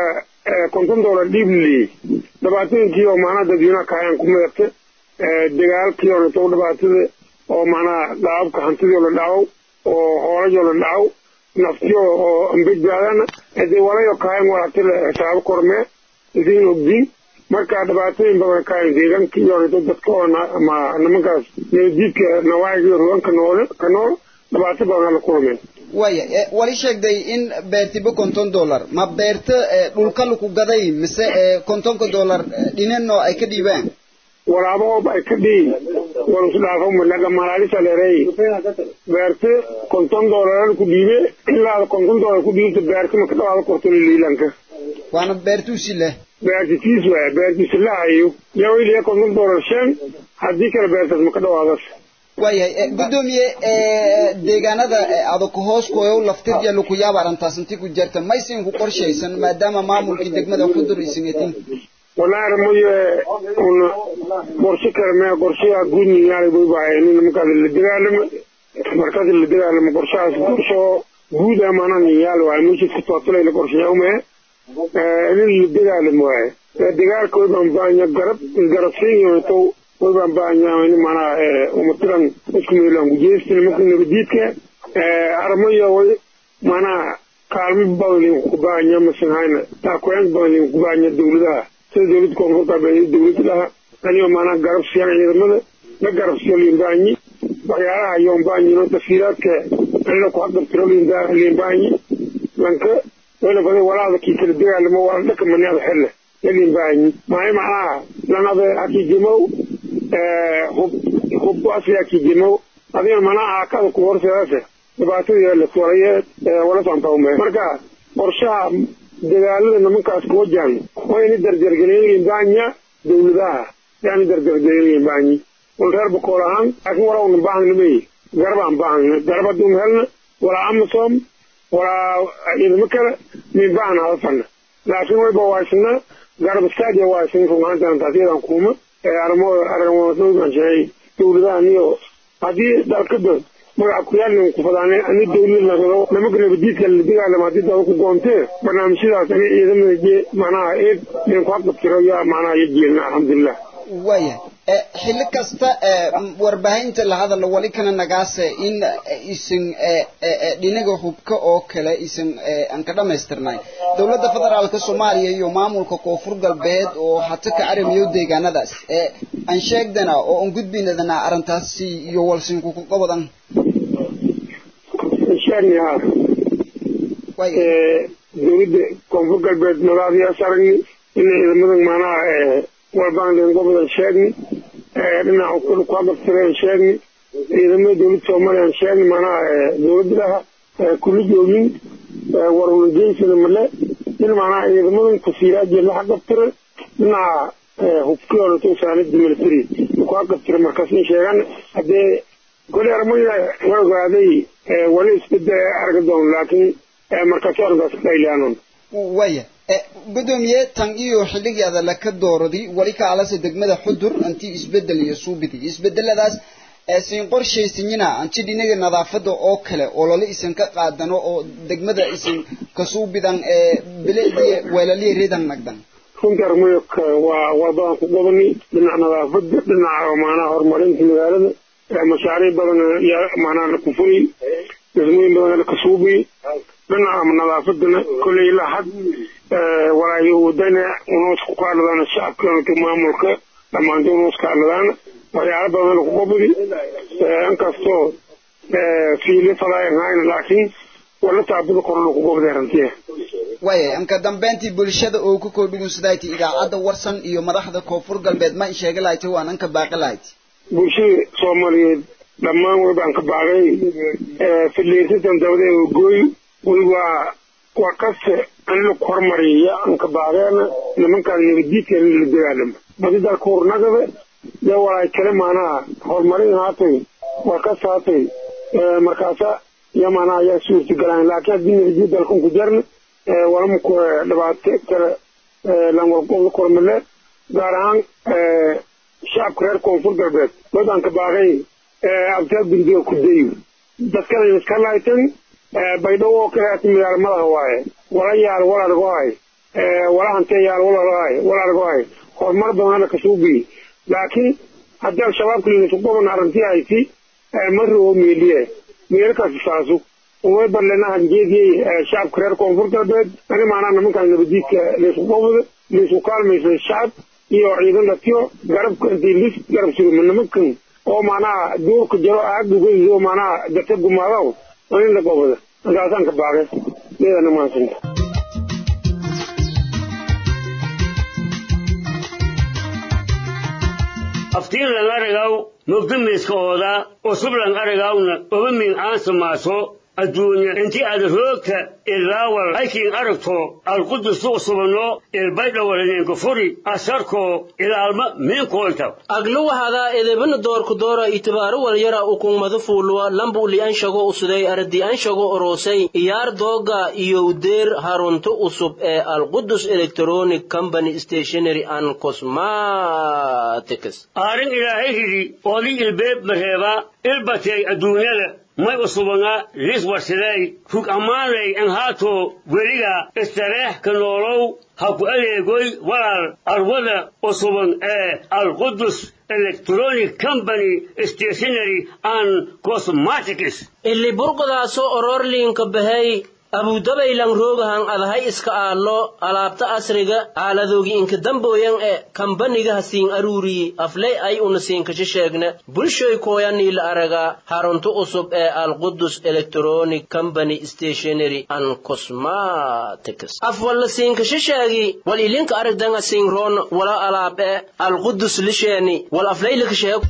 konton doolar dhiib lii dhibaatooyinkii oo macnaha dadweynaha kahayaan ku meerte dagaalkii oo nito dhibaatada oo macnaha dhaababka hantidii la dhaco oo hoolajoo la dhaco naftiyo oo ambedbaadana hadee walayo kahayan walaatila xisaabo kormee idin ogdiin marka dhibaatooyin badan kahayan deegaanka iyo nito dadka oo ma nimankaas nabadiidka nawaaciga ruganka noole ka nool dhibaato badan la kulmeen waya wali sheegday in beertiba konton dollar ma beerta dhulka laku gaday mise kontonka dollar dhinano ay ka dhiibaan walaabahoob ay ka dhiin walusu dhaafo malaga malaalisa leerey beerte konton dollar ku dhiibe ilaa konton dollar ku dhiibta beerte maka dhawaada korto liilanka waana beertuusi leh beertitiis waaya beertiisi lahayo yawiliya konton dollar shan haddii kale beertaas maka dhawaadas waayahay guddoomiye deegaanada adaka hoos koyow laftirya laku yaaba arrintaas inti ku jirta maysin ku qorshaysan maadaama maamulkii degmada xudur isingatin walahi moye una qorshe kale me qorshaha guud niyaala bay bahayn markaas la dagaalamo markaas la dagaalamo qorshahaas qorsho guud amana niyaal waaye meesha tootolay la qorsheeya ume nin la dagaalamo waaye dagaalka way baan baanya garab garabsiin tow way baan baanya in mana umatiran isku meelan gujeesti nimanka nabadiidka armayo way mana kaalmo badan ku baanya masanhayna taakuyan badan ku baanya dawladaha sida dawladda koonfurta baa dawladda dhaha anigoo maanaa garab siiyaan ciidamada la garab siiyo liimbaanyi waxyaalaha yoombaanyino tafsiiraadka anina ku hadabtiro liimbaanyi lanka wayna baday walaada kii kala dagaalamo waa dhaka maniada xelle la liimbaanyi maay macnaha lanada hakiijimow hub hub asli hakiijimow adigana manaa akada ku horseedase dhibaatadii la tuuraye wala santaume marka qorshaha dagaalada nimankaas ku wajahan waa ina dardargelin liimbaanya dawladaha yaani dardargelin liimbaanyi wal reer bakool ahaan laakiin walaa una baahanimay garabaan baahana garab hadduu helna walaa amasom walaa ciidamo kale min baahna hadafana laakiin wayba waaysana garab istaadia waaysan rugaantan taas iyadan kuuma arimo arimo dhowbaan sheegay dawladahan iyo haddii dalkada magaca kuyaalin ku fadaan ani dawlad nagado nimanka nabadiidka la dagaalama haddii daba ku goontee barnaamijyadaas ani ciidamada je macnaha eed nin ku hadabtiro yaa macnaha iyo jeelna alxamdulilah waaya xilli kasta warbaahinta la hadala wali kana nagaase in isan dhinaga hubka oo kale isan aan ka dhamaystirnay dowladda federaalka soomaaliya iyo maamulka koonfur galbeed oo hata ka aramiyo deegaanadaas aan sheegdana oo aan gudbinadana arrintaasi iyo walsinku ku qabadan dowladda koonfur galbeed magacaadiyaas aragni ina ciidamadan maanaha walbaan gobodan sheegni dhinaca ku agabtireen sheegni ciidamada dowladda soomaaliya sheegni maanaha dowladda dhaha kula joogin warunageynsana male in maanaha ciidamadan tasiiraaji la agabtire dhinaca hubkiyooda tusaanida military ku agabtire markaas in sheegan haddee kole armaya waa ogaaday wali isbedel arga doon laakiin markaas arrinkaas qayliaanon waya gudoomiye tan iyo xilligeeda laka dooradi wali ka alase degmada xudur anti isbedel iyo suubidi isbedeladaas siin qorshaysinyina anti dhinaga nadaafada oo kale oo lala isan ka qaadano oo degmada isan kasuubidan bilicdiya weelaliya reedan nagdan runtii armayo waa waa badan ku gobani dhinaca nadaafada dhinaca maanaha horumarinta magaalada mashaariic badan yaa maanaha ku furi dhismooyin badan ka suubi dhinaca nadaafadana kolley ilaa had walaayo wadana unoos ku kaadladaan shacabka maamulka dhammaantood unoos kaadladaan waxyaalo badan lagu qobdi inkastoo fiili fadaayan hayn laakiin wala taabada kor lagu qobday rantiya waaya anka dambeyntii bulshada oo ku koodhugunsadaayti idaacadda warsan iyo madaxda koonfur galbeed ma sheegi lahayti waan anka baaqi lahayti bulshada soomaaliyeed dhammaan wabaan ka baaqay fidliysatan dabadeeda gooy weliba waa kaste in la hormariya anka baaqeena nimankaan nabadiidka in la dagaalamo badi dalka hurnagada dee walaay kale maanaha horumarin haatay waa kas haatay markaasa iyo maanaha ayaa suurtagalaan laakiin haddii nabadiid dalkan ku jarna walama dhibaato kale lanwarqobda kormale gaar ahaan shacabka reer koonfur galbeed wadaan ka baaqay abtaa gurdiga ku dayo dadkana iska laaytan baydhabo oo kale ati magaalo madaha waaye wala yaal wal argohay wala hantee yaal wal argohay wal argohay horumar badan ala kasuubi laakiin haddii al-shabaabka linasu qoban arrintii hayti maroo meeliye meelkaasi saasu umay barlenahan jeediyey shacabka reer koonfur galbeed ani maanaa nimankaan nabadiidka laysku qobda laysku kaalmaysa shacab iyo ciidan dhatiyo garabka intii lis garab suruma nimankan oo maanaha duurka jiro aagdugaiyo maanaha data gumaadaw in la qobda markaasaan ka baaqay iyadana maadsanta aftiinlan arigaw mugdimiiskooda usublan arigawna obamin aansamaaso adduunya inti aad roogta ilaawal haykiin aragto alqudusu usubano ilbaydhawalaneenka furi asarko ilaalma miinkoolta agluwahada edebana doorku doora itibaaro walyara ukungmadu fuulwa lambu li anshago usuday aradi anshago orosay iyaar dooga iyo udeer harunto usub ee alqudus electronic company stationary and cosmetics aarin ilaahay hidi oodi ilbeeb mareeba ilbatay adduunyada may usubanaa lis warsiday rug ammaanay an haato weliga istareex ka noolow ha ku adeegoy walaal arwada usuban ee alqudus electronic company stationary and cosmetics ili burqodaaso ororliinka bahay abudabaylan roogahan adahay iska aallo alaabta asriga aaladoogi inka dambooyan e kambaniga hasiin aruuriyi afley ay una siinkasha sheegna bulshoy kooyanii la araga harunto usub ee alqudus electronic company stationary and cosmetics af walla siinkasha sheegi wal ilinka aragdanga siinroon wala alaab e alqudus lisheeni wal afleylika sheeg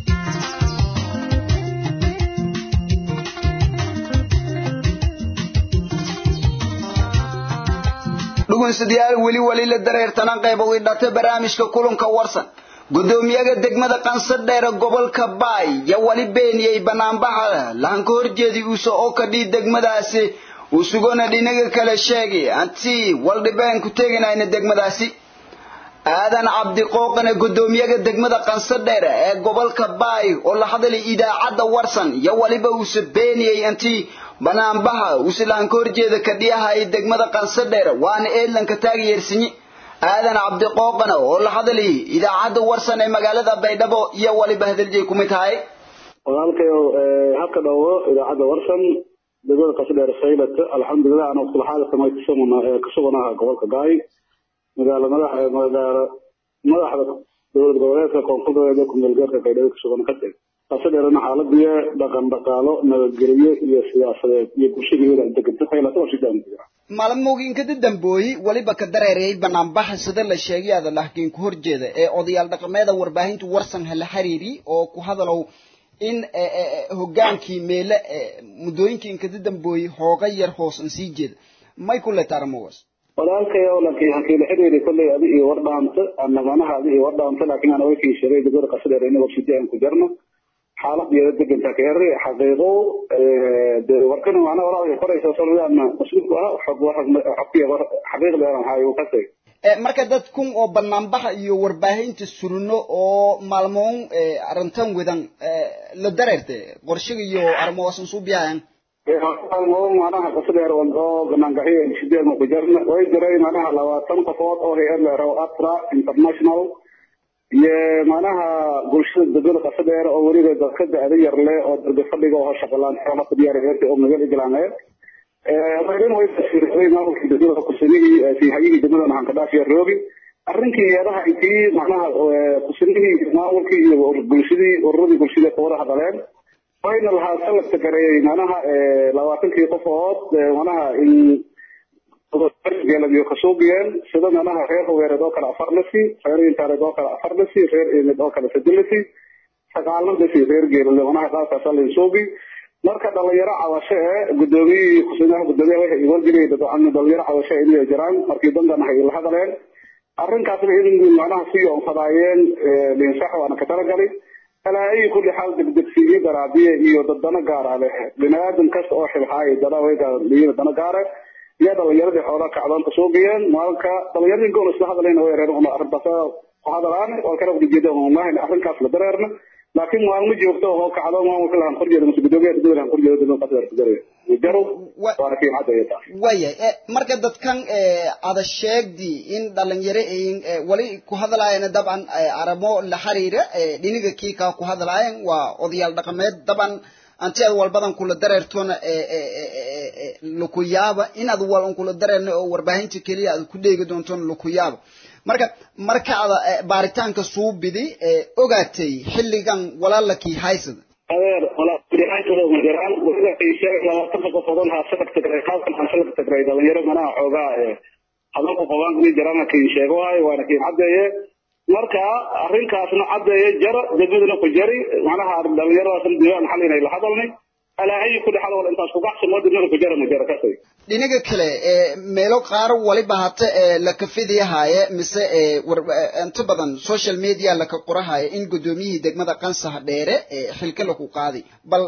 dhugunsidayaal weli weli la dareertanan qayboodii dhata barnaamijka kulanka warsan gudoomiyaha degmada qansadheere gobolka baay yaa wali beeniyey banaanbaxa lahanka horjeedi uuse oo kadhii degmadaasi uu sugona dhinaga kale sheegay antii waldhibeen ku teginayna degmadaasi aadan cabdiqooqane gudoomiyaha degmada qansadheere ee gobolka baay oo la hadlay idaacadda warsan yaa waliba uuse beeniyey antii banaanbaha usilaanka horjeeda kadhiyaha ay degmada qansadheere waana eedlanka taageersinyi aadan cabdiqooqana oo la hadlayay idaacadda warsan ee magaalada baydhabo iyo waliba hadaljeey ku mid tahay walaalkayow habka dhawo idaacadda warsan degmada qasadheer saylat alxamdulilah anoo sulxaada samay kasuganaha gobolka gaay magaalo madax magaalo madaxda dowlad goboleedka koonfur goboleed ee kumeelgaarka baydhabo kasugan kadib qasadheerna xaaladiya dhaqan dhaqaalo nabadgelyo iyo siyaasadeed iyo bulshada deganta saylat oo sidaan jira maalmooyinka dambooyi waliba ka dareerayay banaanbaxa sida la sheegay ada lahkiin ku horjeeda ee odayaal dhaqameeda warbaahinta warsan hala xiriiri oo ku hadalow in hogaankii meele muddooyinkii inkada dambooyi hooga yar hoosan sii jeeda may ku letaarmowas walaalkayow laakiin hankii la xiriiri kolley adi iyo war dhaanta ana manaha adi iyo war dhaanta laakiin ana waykii sheegay degmada qasadheer inagoo sidii aan ku jarno xaaladiyada deganta ka heri xaqiiqo de warkana macnaha walaalka koraysa solana mas-uulku ah xog xogkiya xaqiiqdeedan hayo kasay marka dad kun oo banaanbaxa iyo warbaahinta surno oo maalmoon arrintan wadan la dareerte qorshiga iyo arrimahaasan suu biyahayan maalmoon macnaha qasadheer oo banaangaxiyo sideedna ku jarna way jiray macnaha labaatan qofood oo hay-ad leero atra international iyo macnaha bulshada degmada qasadheer oo weliba dadka da-da yar leh oo darbe fadhiga oo shaqalaan xoolo ku diyaariyay oo magal iglaanay marin way tasiiray maamulkii degmada kusinihii hayihii degmada waxaan ka dhaafiya roobi arrinkii yeedaha intii macnaha kusinihii maamulkii iyo bulshadii ururadii bulshada ka wada hadleen wayna lahaa salabta gareeyay macnaha labaatankii qofood macnaha in geeladiyo kasuubiyeen sida macnaha reer haweereed oo kale afar lasi reer intaareed oo kale afar lasi reer eemid oo kale saddex lasi sagaalna lasi reer geelale macnaha qaabkaasa lainsuubi marka dhalinyaro cabasho ee gudoomiyihii kusimaha gudoomiyaha waxay iwargeliyay dadwacani dhalinyaro cabasho ee inay jiraan markii dandan hay la hadaleen arrinkaasna in macnaha sii oonfadaayeen linsax waana ka talagalay alaa ay kulli xaal degdegsiiyo daraabiye iyo dadana gaara leh biniaadam kasta oo xilhaaya dana wayga dana gaare iyo dhalinyaradii xoolaha kacdoon ka suugayeen maalinka dhalinyaradii gool isla hadlayna way reer una arrintaas ku hadalaan waa kala ujeeda maahin arrinkaas la dareerna laakiin maalmo joogto oo kacdo maamulka lahan korjeeda mase gudoomiyaha degmada lahan korjeeda degmada qasadar kudaraya jaro waana kii cadda iyo taas waya marka dadkan ada sheegdi in dhalinyaro ayin wali ku hadlaayana dabcan aramo la xiriira dhiniga kiika ku hadlaayan waa odayaal dhaqameed dabcan anti ad walbadan kula dareertona lukuyaaba inaad wal kula dareerna oo warbaahinta keliya aad ku dheegi doontona lukuyaaba marka marka ada baaritaanka suu bidi ogaatay xilligan walaalakii haysada adeer walaahaysada ma jiraan weliba sheegay labaatanka qofoodon haa salag tagray qaabkan haan salag tagray dhalinyaro manaha xoogaa hadalku qabaan inay jiraan kii sheego waayo waana kiin caddeeye marka arrinkaasna caddeeye jara degmaduna ku jari macnaha dhalinyaradaasna diiwaan xal inay la hadalnay alaa ayi kulli xal wala intaas kugacsi moo degmada ku jara ma jara kasay dhinaga kale meelo qaar waliba hata la kafidiyahaaye mise inta badan social media laka qorahaaye in gudoomiyihii degmada qansaha dheere xilka laku qaaday bal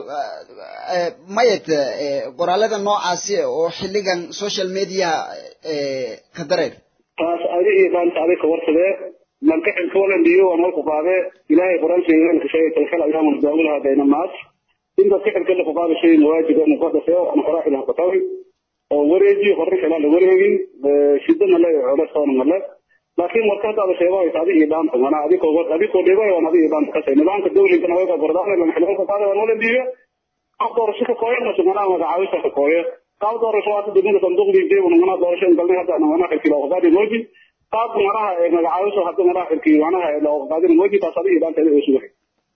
mayad qoraalada noocaasi oo xilligan social media ka dareer taas adi iyo dhaanta adi ka warsadee lanka xilka walandiyo waa malku qaade ilaahay quraan sheeganka sheegay talkal ayaamu daawulaha bayna naas inta sixirka la qaado shay waajib oo muqaddas ah oo qoraa ilaah ka tawi oo wareeji qorri kala la wareegin shida ma leh oo soon ma leh laakiin marka hada sheego ay taadi iyo dhaanta mana adiko adiko dhigo waa nadi iyo dhaanta kasay nidaamka dawliga na wada gordaan la xilka ka qaado wala diiga qaab doorasho ka kooyo ma sumana magacaawisa ka kooyo qaab doorasho waa degmada sanduuq diiday wana mana doorasho in galnay hada mana xilki loo qaadi mooji qaab maraha magacaawisa hada mana xilki wana loo qaadi mooji taasadi iyo dhaanta ay sugahay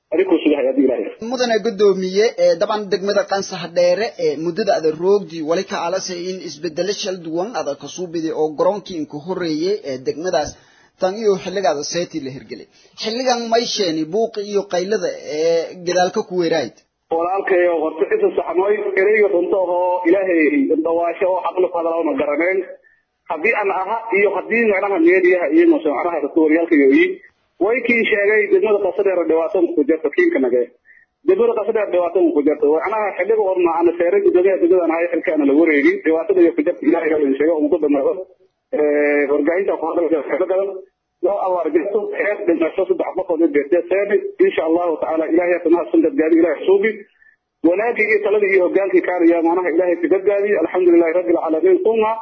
mudane gudoomiye daban degmada qansax dheere muddada ada roogdii wali ka alasay in isbedelo shal duwan ada kasuu biday oo garoonkii inka horeeyey ee degmadaas tan iyo xilligaada seetii la hirgelay xilligan may sheeni buuqi iyo qaylada ee gadaalka ku weeraayid walaalkayo horta inta saxmooy ereyga runta oo ilaahay dhawaasho oo xaqli ku hadalaa ma garaneen haddii aan aha iyo haddii macnaha meediyaha iyo mase macnaha dadka waryaalka yooyin way kii sheegay degmada qasadheer dhibaato ku jirta kiinka nage degmada qasadheer dhibaato ku jirta macnaha xilliga oo macna seeray gudoomiyaha degmada ahay xilkaana la wareegin dhibaatada iyo ku jirta ilaahay la sheegay ugu dhamaado ee wargaahinta ku hadalka xilka gadan loo awaar jirto xeer dhimasho saddex qofood ee beertay seebi insha allahu tacaala ilaahay tamaha sanad gaadi ilaahay suubi wanaagii iyo taladii iyo hogaankii kaariya macnaha ilaahay ka gadgaadi alxamdulilahi rabbil caalamiin uma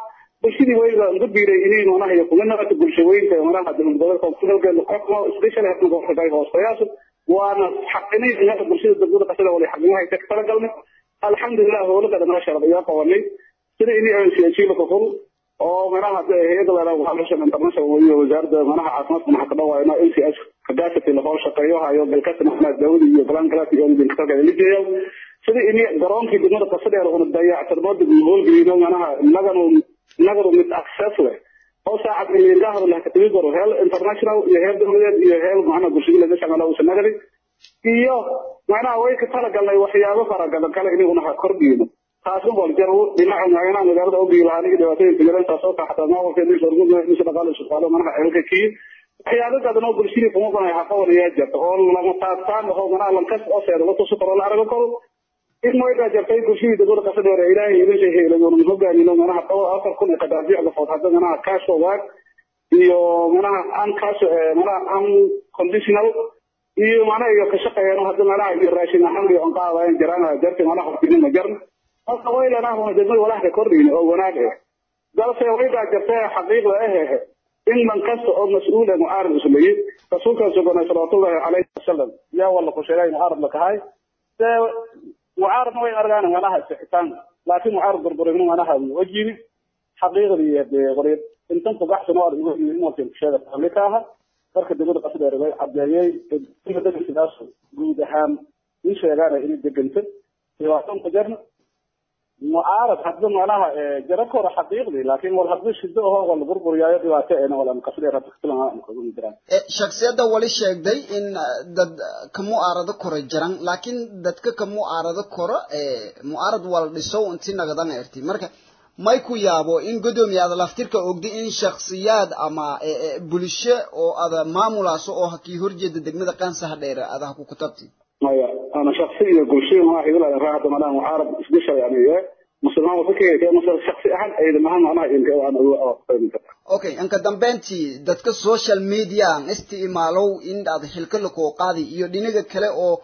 bulshadii wayba uga biiray inay manaha iyo kuma naqata bulshaweynta manaha dowladgoboleedka kudalgeeda qofma especially hadda gobolka hoostayaasha waana xaqinay inaga bulshada degmada qasada wali xaqimaha ka talagalnay alxamdulilah howlaka dhammaan sharad ayaa qabanay sida inay aan siyaasiyiin ka fur oo manaha hay'adda la waxaa international iyo wasaaradda manaha caafimaadka maxaa ka dhawaayna LCS capacity la hoos shaqeeyo hayo dalkasta maxaa daawada iyo galaan galaasi iyo idin ka kala lijeeyo sida inay garoonkii degmada qasada oo dayactirmada howlgeeyo manaha nagano nagano mid access leh oo saacad milyan hada la katimi karo heel international iyo heel dowladeed iyo heel macna bulshada laga shaqeeyo oo sanagari iyo macnaha way ka talagalnay waxyaabo farabadan kale inay unaha kordhiyo taasna wal jaro dhinaca macnaha magaalada oo biilahan iyo dhibaatooyinka jiraan taasoo ka xataa maamulka inuu shirkadu inuu shaqaale shaqaale manaha ceelka kii waxyaabo badan oo bulshada kuma banay haqa waliya jirta oo lama taabtaan oo manaha lankas oo seedo la tuso karo la arago karo in moyda jirtay bulshada dowladda qasada hore ilaahay idin sheegay lagu hogaamino manaha qawo afar kun ee qadaadiicda food hadda manaha cash waag iyo manaha an cash manaha an conditional iyo manaha iyo ka shaqeeyaan hadda manaha iyo raashin ahaan iyo aan qaadayaan jiraan jarti manaha qofkii ma jarn marka waylana huna degmada walaha ka kordhin oo wanaag ah dalse wayda jirtay xaqiiqda ah in man kasta oo mas'uul ah mu'aarad isleeyay rasuulka sallallahu alayhi wasallam yaa wala ku sheegay mu'aarad la kahay mucaarad way argaan manaha sixitaan laakiin mucaarad burburin manaha wajibi xaqiiqdii dee qorid intan ku baxsan oo ugu yimid markii sheega tablikaha marka degmada qasada ay cadeeyay in dadka sidaas guud ahaan in sheegaan in deganta dhibaatan ku jirna mucaarad hadda manaha jara kora xaqiiqdii laakiin wal hadda shido oo wal burburiyayo dhibaato ee wala qasada rabta kalan ku jiraan shakhsiyadda wali sheegday in dad ka mu'aarado kora jiran laakiin dadka ka mu'aarado kora mu'aarad wal dhiso intii nagadan erti marka may ku yaabo in guddoomiyaada laftirka ogdi in shakhsiyaad ama bulsho oo ada maamulaaso oo hakii horjeeda degmada qaansaha dheere adaha ku kutabti maya ana shaksi iyo bulsho ma hidla raahda malaha mucaarad isbishal yani musulmaan fikirka kee masal shaksi ahaan ay mahan macnaha in ka aan ugu aqoon okay anka dambeyntii dadka social media aan isticmaalow in aad xilka la koo qaadi iyo dhinaga kale oo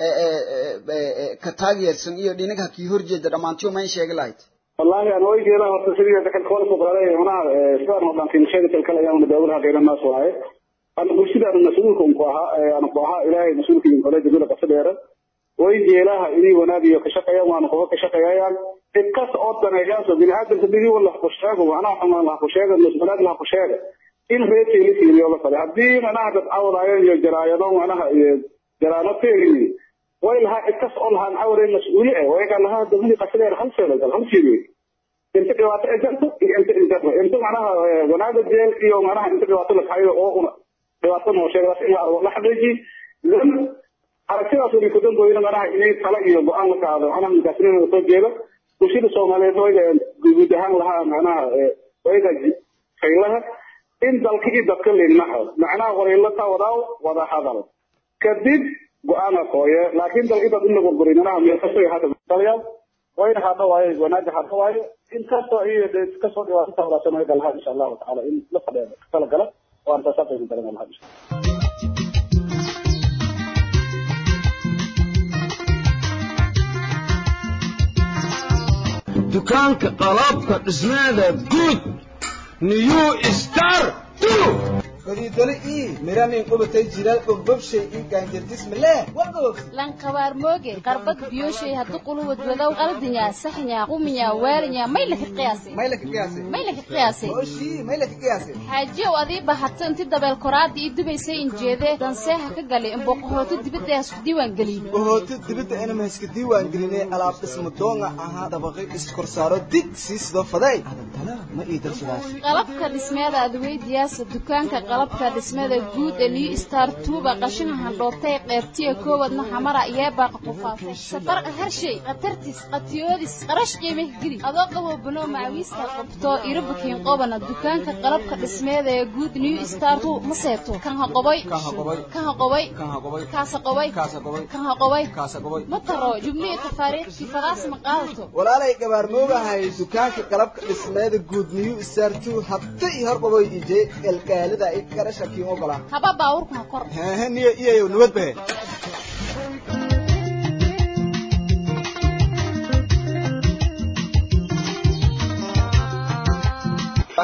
ka taageersan iyo dhinaga kii horjeeda dhammaantiyo ma sheegi lahayd والله أنا وجه له تصريح ذكر كل فقراء هنا سواء هو كان شيء تلك الأيام ندورها غير الناس وهاي أنا بشيء أنا مسؤولكم قاها أنا قاها إلهي مسؤولك من قلة جزء قصدير ويجي لها إني ونادي كشقيا وأنا قوة كشقيا يعني الكاس أوضنا إجازة بالعادة تبدي ولا خشاق وأنا حنا الله خشاق المسؤولات الله خشاق إن هي تيلي تيلي ولا فلا هدي أنا هذا أول عيان يجرايا وأنا جرانا تيلي وإلها اتصلها نحور المسؤولية ويقال لها دمني قصدير خمسة ولا خمسة انت دواتا اجلت انت انت انت معناها ونادى الجيل iyo معناها انت دواتا لك حيو oo دواتا noo sheegay in la xaqiiji lam aragtidaas uu ku danbooyay manaha inay tala iyo go'aan la qaado ana midasnimo soo jeedo bulshada Soomaaliyeed way guud ahaan lahaa manaha wayga faylaha in dalkii dadka leeynaha macnaha qorayla taawadaw wada hadal kadib go'aan qooye laakiin dalkii dad in lagu gurinaa meel kasta hada taliyaal وين هذا واي وناجح هذا واي إن كسر إيه كسر دوا تطلع سنة قال إن شاء الله تعالى إن لفظ قال قال وأنت سافر من درنا الله dukaanka qalabka dhismeeda guud new star fadiidole ii miramin qubatay jiral ogbobshay ii gaanjardismale wagoog lankabaar mooge qarbad biyoshay haddu quluwad wadow qaldinya saxnya quminya waalinya may laka qiyaasay may laka qiyaasay may laka qiyaasay oshii may laka qiyaasay xaajiyow adii bahato inti dabeel koraada ii dubaysay injeede danseeha ka galay imboqohooto dibadda isku diiwaan geliyey bohooto dibadda inama iska diiwaan gelinay alaab dhisma doonga ahaa dabaqay iskorsaaro dig sii sidoo faday adantana ma ii darsadaas qalabka dhismeeda adweydiyaasa dukaanka qalabka dhismada guud ee new star tuuba qashina handhoobtay qeybtiya koowadna xamara yeebaaqa qufaafay safarqa harshay khatartis qatiyoodis qarash qiimih geli adoo qaboo banoo macawiista qabto irabukiin qobana dukaanka qalabka dhismeeda ee guud new star tu ma seeto kan ha qoboy kan ha qoboy kaasa qoboy kan ha qoboy ma taro jubnihi tafaariikhkii fadaas ma qaadato walaalay gabaarmoogahay dukaanka qalabka dhismeeda guud new star tu habta iyo horqaboy ije galgaalida i garasha kiin ogolaa haba baawurku ha kor hehe niyo iyayo nabad bahe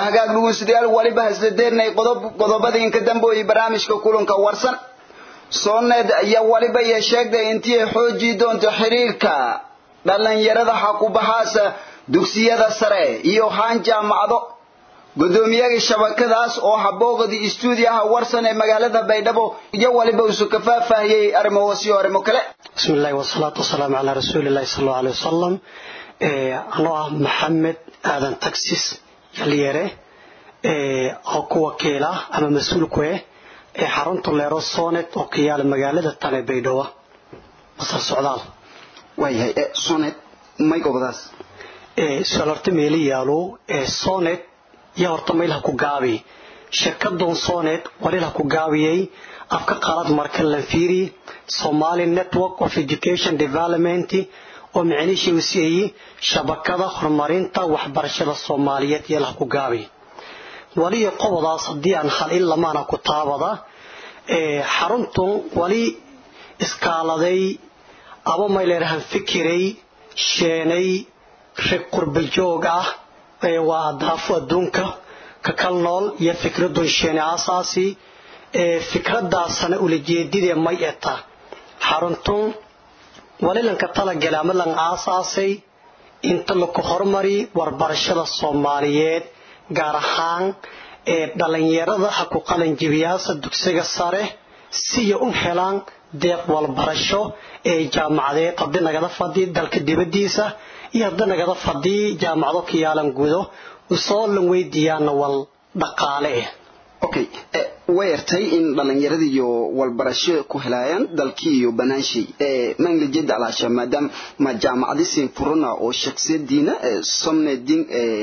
hagaag dhugeystayaal waliba hasdadeernay qodob qodobada inka dambeeyay barnaamijka kulanka warsan sooneed ayaa waliba iyo sheegtay intii ay xoojii doonto xiriirka dhalinyarada xakubahaasa dugsiyada sare iyo haan jaamacado gudoomiyaha shabakadaas oo habooqdii istuudiyaha warsan ee magaalada baydhabo iyo waliba isu ka faahfaahiyey arrimahaas iyo arrimo kale بسم الله والصلاة والسلام على رسول الله صلى الله عليه وسلم أنا محمد آدم تكسيس يليره oo ku wakiila ama mas-uul ku ah ee xarunta leero sonet oo ka yaala magaalada tane baydhabo masar socdaal waayahay sonet may gobadaas su-aal horta meeli yaalo sonet iyo horta maylaha ku gaabi shirkadan sonet walilaha ku gaabiyey afka qalad marka la fiiri somali network of education development oo micnihiisa uu siiyey shabakada horumarinta waxbarashada soomaaliyeed iyo laha ku gaabi waliyo qobadaas haddii aan hal in lamaana ku taabada xaruntun wali iskaaladay aba mayleerahan fikiray sheenay rag qurbajoog ah waa daafo adduunka ka kal nool iyo fikradun sheene aasaasi fikradaasana ulajeedidee may eta xaruntun walilanka talagala ama lan aasaasay inta laku hormari warbarashada soomaaliyeed gaar ahaan ee dhalinyarada ha ku qalanjibiyaasa dugsiga sare siya u helaan deeq walbarasho ee jaamacadeed haddii nagada fadhi dalka dibadiisa iyo haddii nagada fadhi jaamacado ka yaalan gudo usoo lan weydiiyaana wal dhaqaale ah okay way yartay in dhalinyarada iyo walbarasho ku helaayaan dalkii iyo banaanshay manglajeda alaasha maadaama ma jaamacadisin furana oo shaksiyadiina somnedin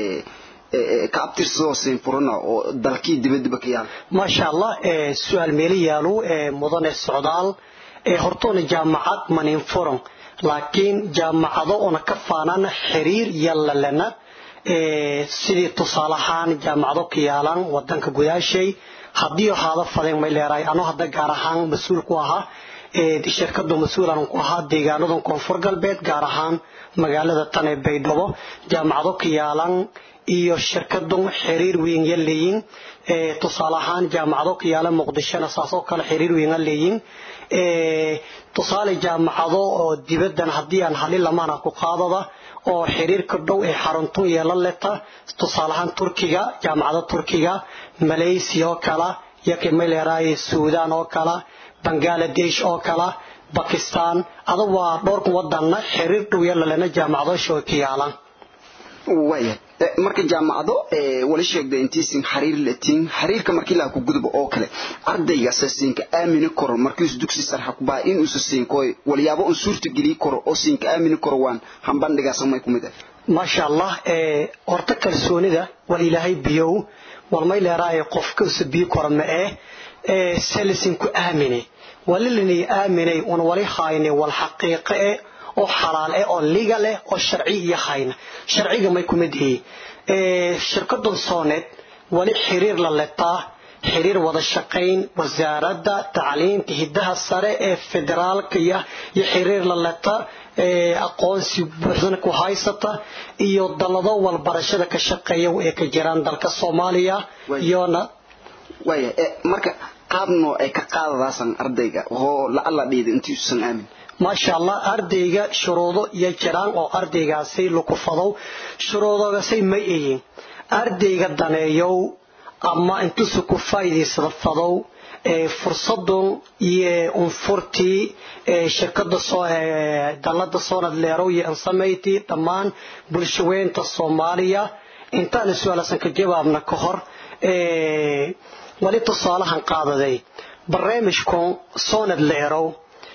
ka abtirsadoo siin furana oo dalkii dibadiba ka yaala maasha allah su-aal meeli yaalo mudane socdaal hortoona jaamacad manin furan laakiin jaamacado una ka faanana xiriir yalalana sidii tusaale ahaan jaamacado ka yaalaan wadanka gudaashay haddii ahaada fadeen may leeraay anoo hadda gaar ahaan mas-uul ku ahaa shirkadu mas-uulan ku ahaa deegaanadan koonfur galbeed gaar ahaan magaalada tan ee baydhabo jaamacado ka yaalan iyo shirkadu xiriir weyn ya leeyin tusaale ahaan jaamacado ka yaala muqdishona saasoo kale xiriir weyn ya leeyin tusaale jaamacado oo dibadan haddii aan halin lamaana ku qaadada oo xiriirka dhow ee xaruntun yeelan leta tusaale ahaan turkiga jaamacada turkiga malaysia oo kala yaka mayleeraay suudaan oo kala bangaladesh oo kala bakistan ada waa dhowrka wadanna xiriir dhow yeelalena jaamacadosha oo ka yaalan waya marka jaamacado wala sheegda intiisin xariir latiin xariirka markii laa ku gudbo oo kale ardayga siinka aamini karo markiisu dugsi sarxa ku baa in uusa siinko walyaabo un suurta geliyi karo oo siinka aamini karo waan hambandhigaa samay ku mid ah maasha allah horta kalsoonida wal ilaahay biyow walmay leeraaye qofka usa biyo karo ma eh selisin ku aamine walilinay aaminay un wali haayne wal xaqiiqe eh oo xalaal eh oo liga leh oo sharci iyo hayna sharciga may kumid yihiin shirkadan sooneed wali xiriir la letaa xiriir wada shaqayn wasaaradda tacliinta hiddaha sare ee federaalka iyo xiriir la leta aqoonsi buuxdana ku haysata iyo dallado walbarashada ka shaqeeya ee ka jiraan dalka soomaaliya iyona waya marka qaabno ay ka qaadadaasan ardayga oo la-alla dhiida intiisusan aamin maasha allah ardayga shuruudo iyo jiraan oo ardaygaasi lukufadow shuruudogasay ma ihin ardayga daneeyow ama intuusu ku faa'iidaysada fadow fursadun iyo unfurtii shirkada dallada soonad leerow iyo ansamayti dhammaan bulshaweynta soomaaliya intaana su-aalasan ka jawaabna ka hor wali tusaalahan qaadaday barnaamijkun soonad leerow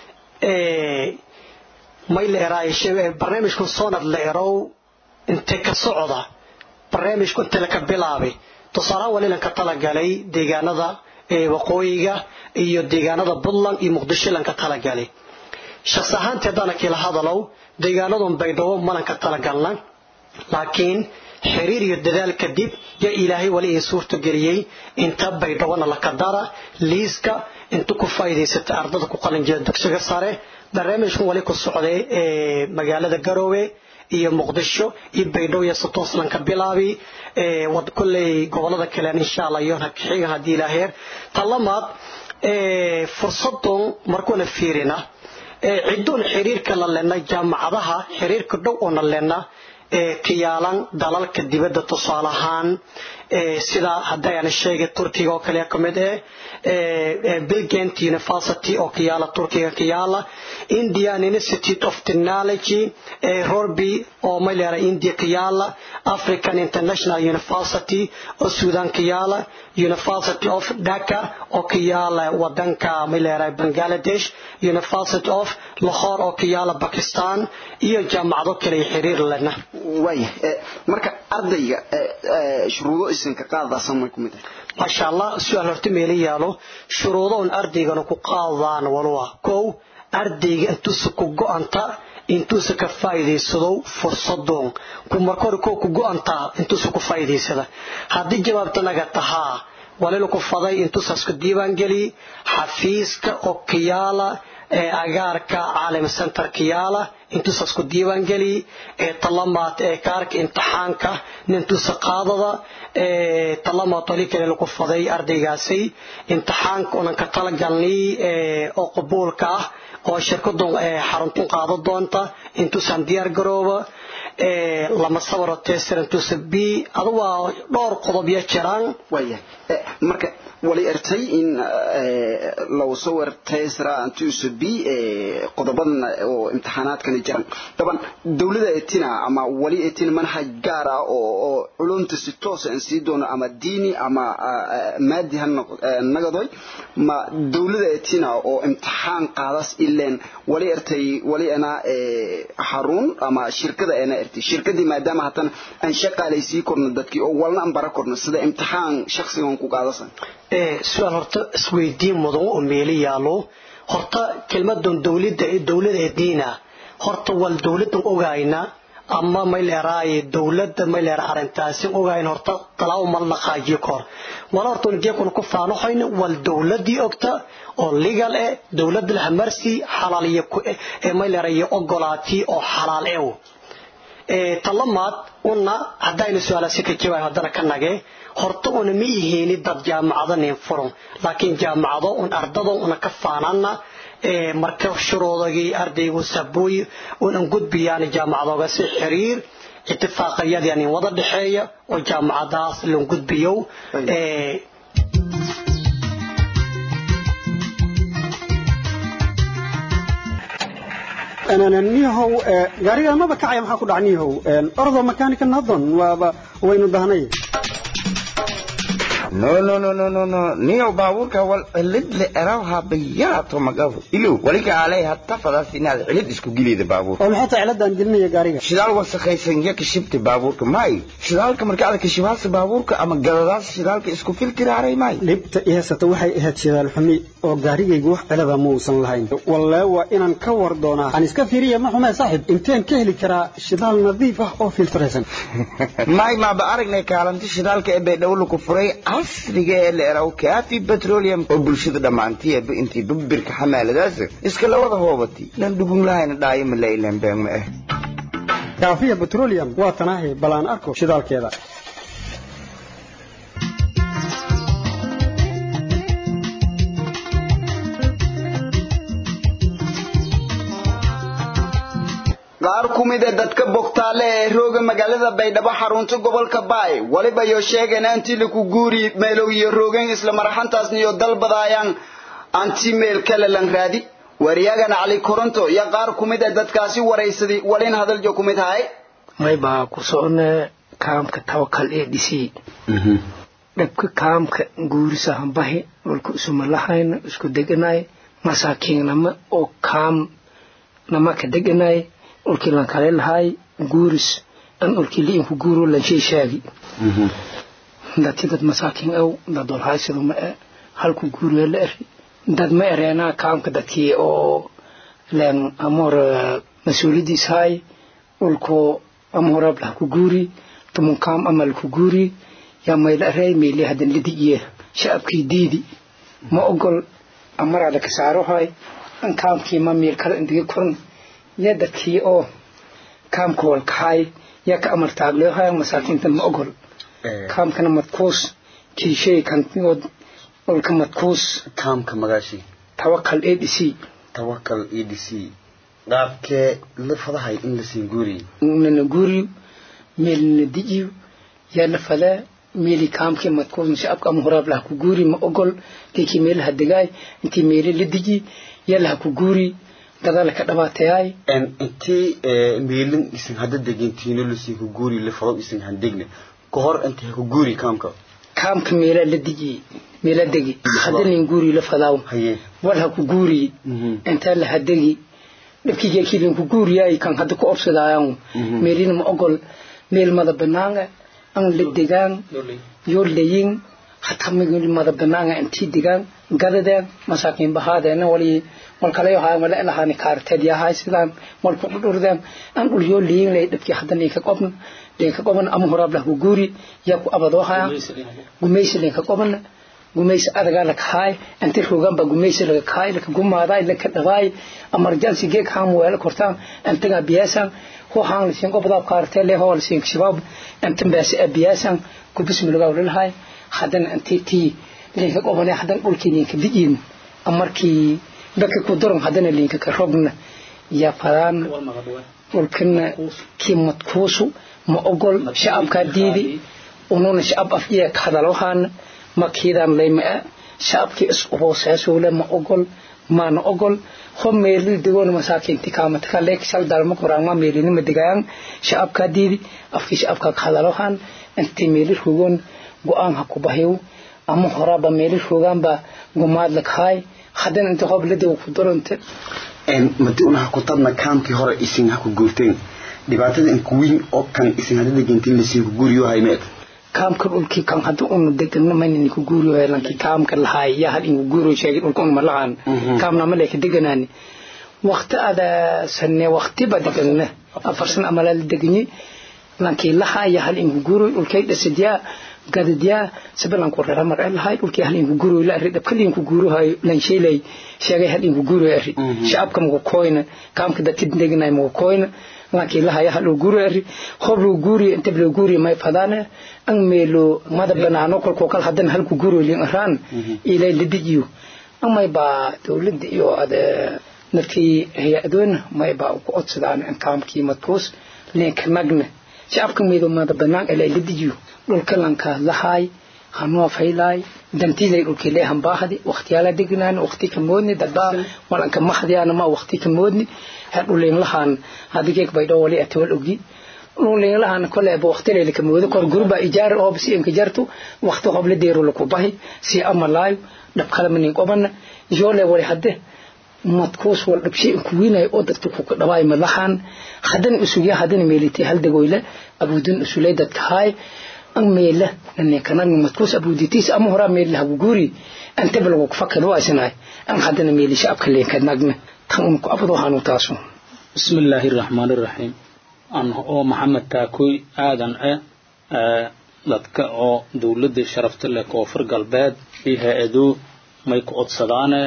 may leeraay barnaamijku soonad leerow inte ka socda barnaamijku inte laka bilaabay tusaalahaan walilan ka talagalay deegaanada waqooyiga iyo deegaanada puntland iyo muqdisho lan ka talagalay shaqsi ahaantii haddaana kila hadalow deegaanadun baydhabo malan ka talagalna laakiin xiriir iyo dadaal kadib yaa ilaahay wali ii suurta geliyey inta baydhabona laka dara liiska inta ku faa'iidaysata ardada ku qalinjira dugsiga sare barnaamijkan wali ku socday magaalada garoowe iyo muqdisho iyo baydhabo iyo satooslan ka bilaabi wad kolley gobolada kalean insha allah iyo xigan haddii ilaaheer talamaad fursadun markuuna fiirina cidoon xiriirka la lena jaamacadaha xiriirka dhow oona lena ka yaalan dalalka dibadda tusaale ahaan sida haddayaan sheegay turkiga oo kale ka mid eh bilgent university oo ka yaala turkiga ka yaala indian institute of technology rorby oo mayleera india ka yaala african international university oo sudan ka yaala university of dhaka oo ka yaala wadanka mayleera bangladesh university of lahore oo ka yaala bakistan iyo jaamacado kale xiriir lena waaya marka ardayga shuruudo isinka qaadaasan way ku mid tahay maasha allah su-aal horta meela yaalo shuruudo un ardaygana ku qaadaan walwa kow ardayga intuusa ku go-anta intuusa ka faa'iidaysado fursadoon ku marka hore koo ku go-antaa intuusa ku faa'iidaysada haddii jawaabta naga tahaa walila ku faday intuusaas ku diiwaangeli xafiiska oo kiyaala ee agaarka caalim center kiyaala intuusaas ku diiwaangeli ee talamaad ee kaarka imtixaanka nintuusa qaadada ee talamaad wali kale lagu faday ardaygaasi imtixaanka unan ka talagalnay ee oo qabuulka ah oo shirkadu xaruntun qaado doonta intuusan diyaar garooba ee lama sabaro tester intuusa b adu waa dhowr qodob ya jiraan waaya marka wali ertay in lagu soo wartay sara antuusa b qodobadan oo imtixaanaadkani jiran daban dowlada etina ama wali etina manhaj gaar ah oo culumta si toos aan sii doono ama diini ama maadi ha nagadoy ma dowlada etina oo imtixaan qaadas ileen wali ertay wali ana xarun ama shirkada ana ertay shirkadii maadaama hatan aan shaqaalaysii korno dadkii oo walna aan bara korno sida imtixaan shakhsigan ku qaadasan su-aal horta isweydiin mudan oo meeli yaalo horta kelmadan dowlada dowlada diina horta wal dowladan ogayna ama mayleeraaye dowlada mayleer arintaasi ogayn horta talaabo mal dhaqaajiyo kor wala horta geekuna ku faanoxayn wal dowladii ogta oo legal eh dowlada la marsi xalaal iyo ee mayleeraye ogolaati oo xalaal eh ee talamaad una hadaynu su'aalaasi ka jawaab hadana ka nage horta una ma yihiin dad jaamacado nin furan laakiin jaamacado un ardado una ka faanana ee marka shuruudagii ardaygu sabooy unan gudbiyaan jaamacadooga si xiriir اتفاقيادي يعني وضع دحية وجامعة داس لون قد بيو ee أنا نيهو غاريغا ما بكعي maxaa ku dhacniihow ordo mechanical nadon waaba waynu dahnay no no no no no no niyo baabuurka wal cilid le erawha bayaato magafu ilo walika alay hatta fadaas inaad cilid isku gilida baabuur oo maxay tahay ciladan gelinaya gaariga shidaal wasakhaysan ya kashibta baabuurka may shidaalka marka aad kashibaasa baabuurka ama galadaas shidaalka isku filtiraaray may dhibta ihasata waxay ahayd shidaal xumi oo gaarigaygu wax cilada ma uusan lahayn wallee waa inaan ka war doonaa aan iska fiiriya ma xumee saaxib inteen ka heli karaa shidaal nadiif ah oo filtraysan may maaba aragnay kaalanti shidaalka ee baydhowla ku furay casriga ee la eraw kaafi petroleum oo bulshada dhammaantiiba intii babirka xamaaladaas iska lawada hoobati lan dhugun lahayna dhaayo ma lailan been ma ah kaafiya petroleum waa tanaahi balaan arko shidaalkeeda qaar ku mid a dadka bogtaale ee rooga magaalada baydhabo xarunta gobolka baay waliba yo sheegeen anti laku guuri meelow iyo roogeen isla maraxantaasniyo dalbadaayaan anti meel kale lan raadi wariyagana cali koronto iyo qaar ku mid a dadkaasi waraysaday walin hadaljo ku mid haay may baa ku socone kaamka tawakal ee dhisi dhabka kaamka guurisa hambahi dhulka isuma lahayna isku deganay masaakiinnama oo kaam nama ka deganay ulkii lan kale lahay guuris an ulkii liinku guuro lan shay shaagi dati dad masaakiin aw dad walhaysado ma e halku guuriya la eri dad ma ereenaa kaamka dadkii oo len amor mas-uuliyadiis hay ulko amorab lah ku guuri tumun kaam amal ku guuri yaa mayla erey meeli hadan lidigiye shacabkii diidi ma ogol amaraada ka saaro hay an kaamkii ma miil kale indige koran iyo dadkii oo kaamka walkaxaay yaa ka amar taagleohaya masaakiinta ma ogol kaamkana madkuus kiishay kantigood olka madkuus kaamka magaashi tawakal a d c tawakal e d c qaabkee la fadahay in la siin guuriyo nana guuriyo meelna dijiyo yaa la fadaa meeli kaamkii madkuus shacabka ama horaab laha ku guuri ma ogol geekii meelaha degaay intii meeli la diji yaa laha ku guuri dadaala ka dhabaatayaay intii meelin isin hadda degintiino lasii ku guuri la fado isin handegna ka hor intii ha ku guuri kaamka kaamka meelaa la diji meela degi hadda nin guuri la fadaaw wal ha ku guuri intaa la hadegi dhibkii geekii linku guuriyaay kan hadda ku obsadaayan meelina ma ogol meel mada banaanga an la degaan yoo layin hataa migil mada banaanga intii degaan gadadeen masaakiin bahaadeena wali walkalayo haa wala ilahaani kaarteed yahay sidaan walku dhurdeen an dhul yoo layin lay dhibkii hadda ninka qobna linka qobna ama horaab lah ku guuri yaa ku abadoo haya gumaysi linka qobna gumaysi adagaa laka haay inti rogan ba gumaysi laga kaay laka gumaaday laka dhabaay emergency geeg haan weela kortaan intaga biyaasan ho haan lasiin qobdaa kaartee le hoo lasiin shabaab intan baasi biyaasan ku bismillaah lalahay haddana intii tii linka qobane haddana dhulkii linka dijiin amarkii dadka ku daran haddana linka ka rogna yaa fadaan dhulkana kii madkuusu ma ogol shacabkaa diidi ununa shacab afjiya ka hadalohaana makiidaan laymaa shacabkii is hooseesuule ma ogol maana ogol ho meeli degoona masaakiinti kaamatka leek shal dalma koraangma meelinima degayan shacabkaa diidi afkii shacabkaa ka hadalohan intii meeli rogoon go-aan ha ku bahiw ama horaaba meeli rogaanba gumaad lakahaay haddana inta hoob ladego ku darante madi una ha ku tabna kaamkii hore isin ha ku guurteen dhibaatada inku weyn oo kan isin hadda degentin lasii ku guuriyo haymeed kaamka dhulkii kan hadda unu degana mayna ku guuriyo lankii kaamka lahaay yaa hal inku guuriyo sheegay dhulka unu malahan kaamna ma leeka deganaani waqti ada sanne waqti ba degana afar san amala la deganyi lankii lahaa yaa hal inku guuriyo dhulkay dhasadyaa gadadyaa sabalanku rara mar lahaay dhulkii hal inku guuriyo la arri dhabkali inku guuriyo lan sheelay sheegay hal inku guuriyo arri shacabka mugu koyna kaamka dadkid deganay mugu koyna laakiin lahaya haluu guuri ari hob luu guuriyo inta loo guuriyo may fadaane an meelo mada banaano kolkoo kal haddana halku guuriyo lin araan ilay la dijiyo amay baa dowladda iyo ade naftii hay-adoona may baa ku codsadaan in kaamkii madkuus linka nagna shacabka meelo mada banaan ilay la dijiyo dhulka lanka lahaay hanoo faylaay dantiday dhulkii lee hambaahdi waqtiyaala degnaan waqti ka moodni dadbaa walanka maxdiyaana ma waqti ka moodni dhulinlahan hadigeeg bay dhoo wali atawal ogi dhulinlahan kole ba waqti leele ka moodo kor gurba ijaar oo si inka jartu waqti hob la deero la ku bahi si amalaayo dhab kala manin qobana joole wali hadde madkuus wal dhabshi ku wiinay oo dadka ku dhawaay malahan hadan usugya hadan meelitay hal dagoyle abudun usulay dadka hay an meela nanne kanan madkuus abuditis ama hora meel lagu guri anta balagu fakad waa isnay an hadana meeli shacabka leen ka nagna tan ku abado hanu taaso bismillaahi raxmaani raxiim an oo maxamed taakoy aadan e dadka oo dowladda sharafta leh koonfur galbeed iyo hay-ado may ku codsadaane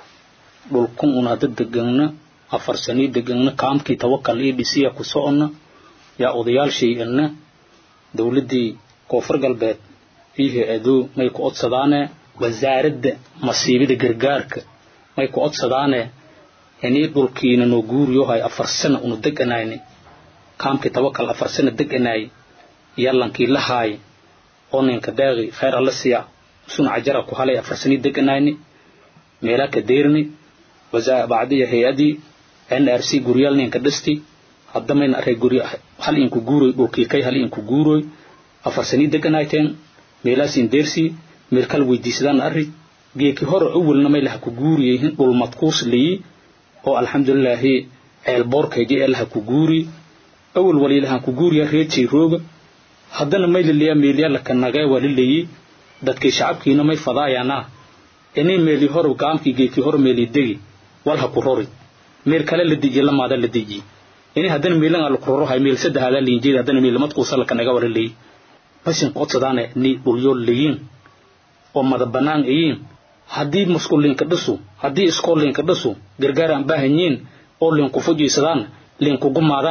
dhulkun un hadda degana afar sanii degana kaamkii tawakal iyo dhisiya ku socona yaa odayaashii ina dowladdii koonfur galbeed iyo hay-ado may ku codsadaane wasaaradda masiibada gargaarka may ku codsadaane inii dhulkiina noo guuriyohay afar sana unu deganayni kaamkii tawakal afar sana deganay yallankii lahaay oo ninka deeqi khayr alla siya suna cajara ku halay afar sanii deganayni meelaa ka deerni bacdiya hay-adii n r c guryaal ninka dhisti haddamayna array gurya hal inku guuroy dhulkii kay hal inku guuroy afar sanii deganayteen meelaasin deersii meel kala weydiisadaan arri geeki hore awalna may laha ku guuriyehin dhul madkuus liyi oo alxamdulilaahi ceelboorkayji ee laha ku guuri awal waliilahan ku guuriya reejay rooga haddana may liliya meelya laka nagee walilayi dadkii shacabkiina may fadaayanaa inay meeli hore gaamkii geekii hore meeli degi walha ku rori meel kale la dejiye lamaada la dejiye ini haddana meelan ala ku rorohay meel saddexaadaa liinjeed haddana meel madkuusa laka naga walilayi basin qodsadaane ni dhulyo liyin oo mada banaan iyin haddii musqul linka dhisu haddii iskool linka dhisu gargaar aan baahanyiin oo linku fujiisadaan linkugu maadaan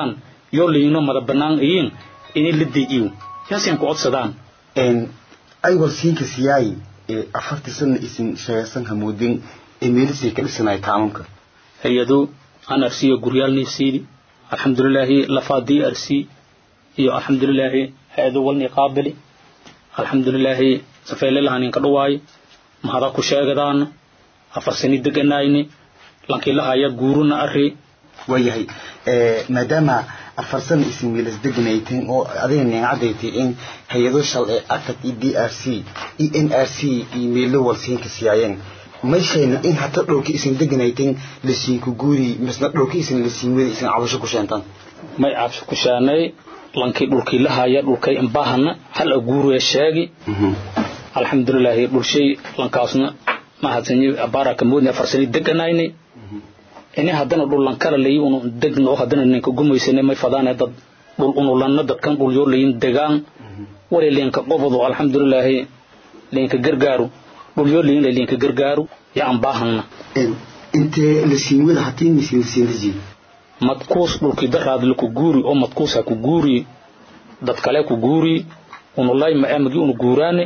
yoo layino mada bannaan iyin ini la dejiyo yaasin ku codsadaan ay walsiinka siyaay afartii sana isin sheegaysan hamoodin ee meelisay ka dhisanaya kaamamka hay-ado aan arsiyo guryaal neefsiidi alxamdulilaahi lafaadii arsi iyo alxamdulilaahi hay-ado walni qaabili alxamdulilaahi safeylelahaninka dhawaayo mahada ku sheegadaana afar sani deganayni lankilahaya guuruna arri waayahay maadaama afar sana isin wiilas deganayteen oo adiga neecadaytay in hay-ado shal ee atad iyo d r c iyo n r c iyo meelo walsiinka siyaayeen mayshayna in hata dhowrka isin deganayteen lasiinku guuri misna dhowrka isin lasiin wada isin cabasho ku sheentaan may cabsho ku sheenay lankii dhulkii lahaya dhulkay imbahana hal aguuraya sheegi alxamdulilaahi dhulshay lankaasna mahadsanyi abaaraka moodni afar sani deganayni ini haddana dhul lankala layi unu degno haddana ninka gumaysane may fadaane dad dhul unulanna dadkan dhul yoo layin degaan wali linka qobodo alxamdulilaahi linka gargaaru dhul yoo layin linka gargaaru ya aan baahana intee lasiin wada hatii misin lasiin lajiin madkuus dhulkii daraad laku guuri oo madkuus ha ku guuri dad kale ku guuri unulay ma amagi unu guuraane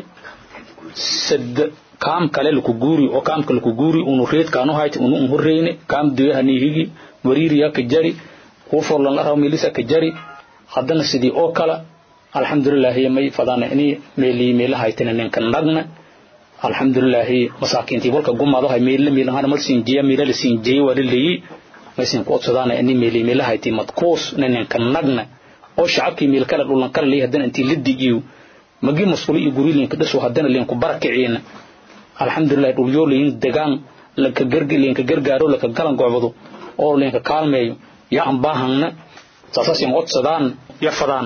sad kaam kale laku guuri oo kaamka laku guuri unu reed kaanu hayti unu un horreyne kaam duyaha niihigi wariiriya ka jari kuuforlan araw milisa ka jari haddana sidii oo kala alxamdulilaahi may fadana ini meelii meela haytina ninka nagna alxamdulilaahi masaakiintii walka gumaado hay meela meelahana mal siinjiya meela la siinjiyey waa laleeyi maysin ku codsadaana ini meelii meela hayti madkuus ninka nagna oo shacabkii meel kale dhulan kale leeyi haddana intii la digiyo magi masquuli iyo guri linka dhiso haddana linku barakiciina alxamdulilahi dhulyoo layin degaan laka garg linka gargaaro laka galan gocbado oo linka kaalmeeyo yaa aan baahangna saasasin codsadaan ya fadaan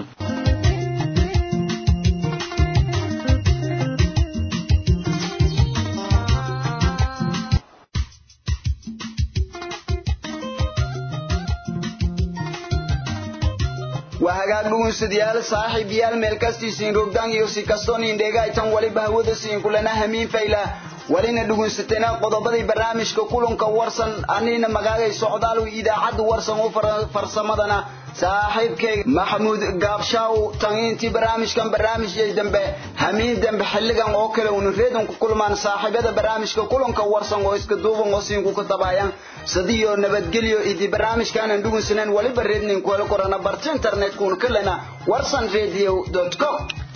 waa hagaag dhugunsadyaal saaxiib yaal meel kastiisiin rogdaan iyo si kastoon indheegaytan waliba hawada siin kulana hamiin fayla walina dhugunsatayna qodobadii barnaamijka kulanka warsan anina magaagay socdaal idaacadda warsan u farsamadana saaxiibkay maxamuud gaabshaaw tangiintii barnaamijkan barnaamijyay dambe hamiin dambe xilligan oo kale unu reedan ku kulmaan saaxiibada barnaamijka kulanka warsan oo iska duuban oo siinku ka tabaayaan sadiyo nabadgelyo idi barnaamijkaanan dhugunsanan waliba reednin kuhel korana barta internetkuun kalena warsan radio com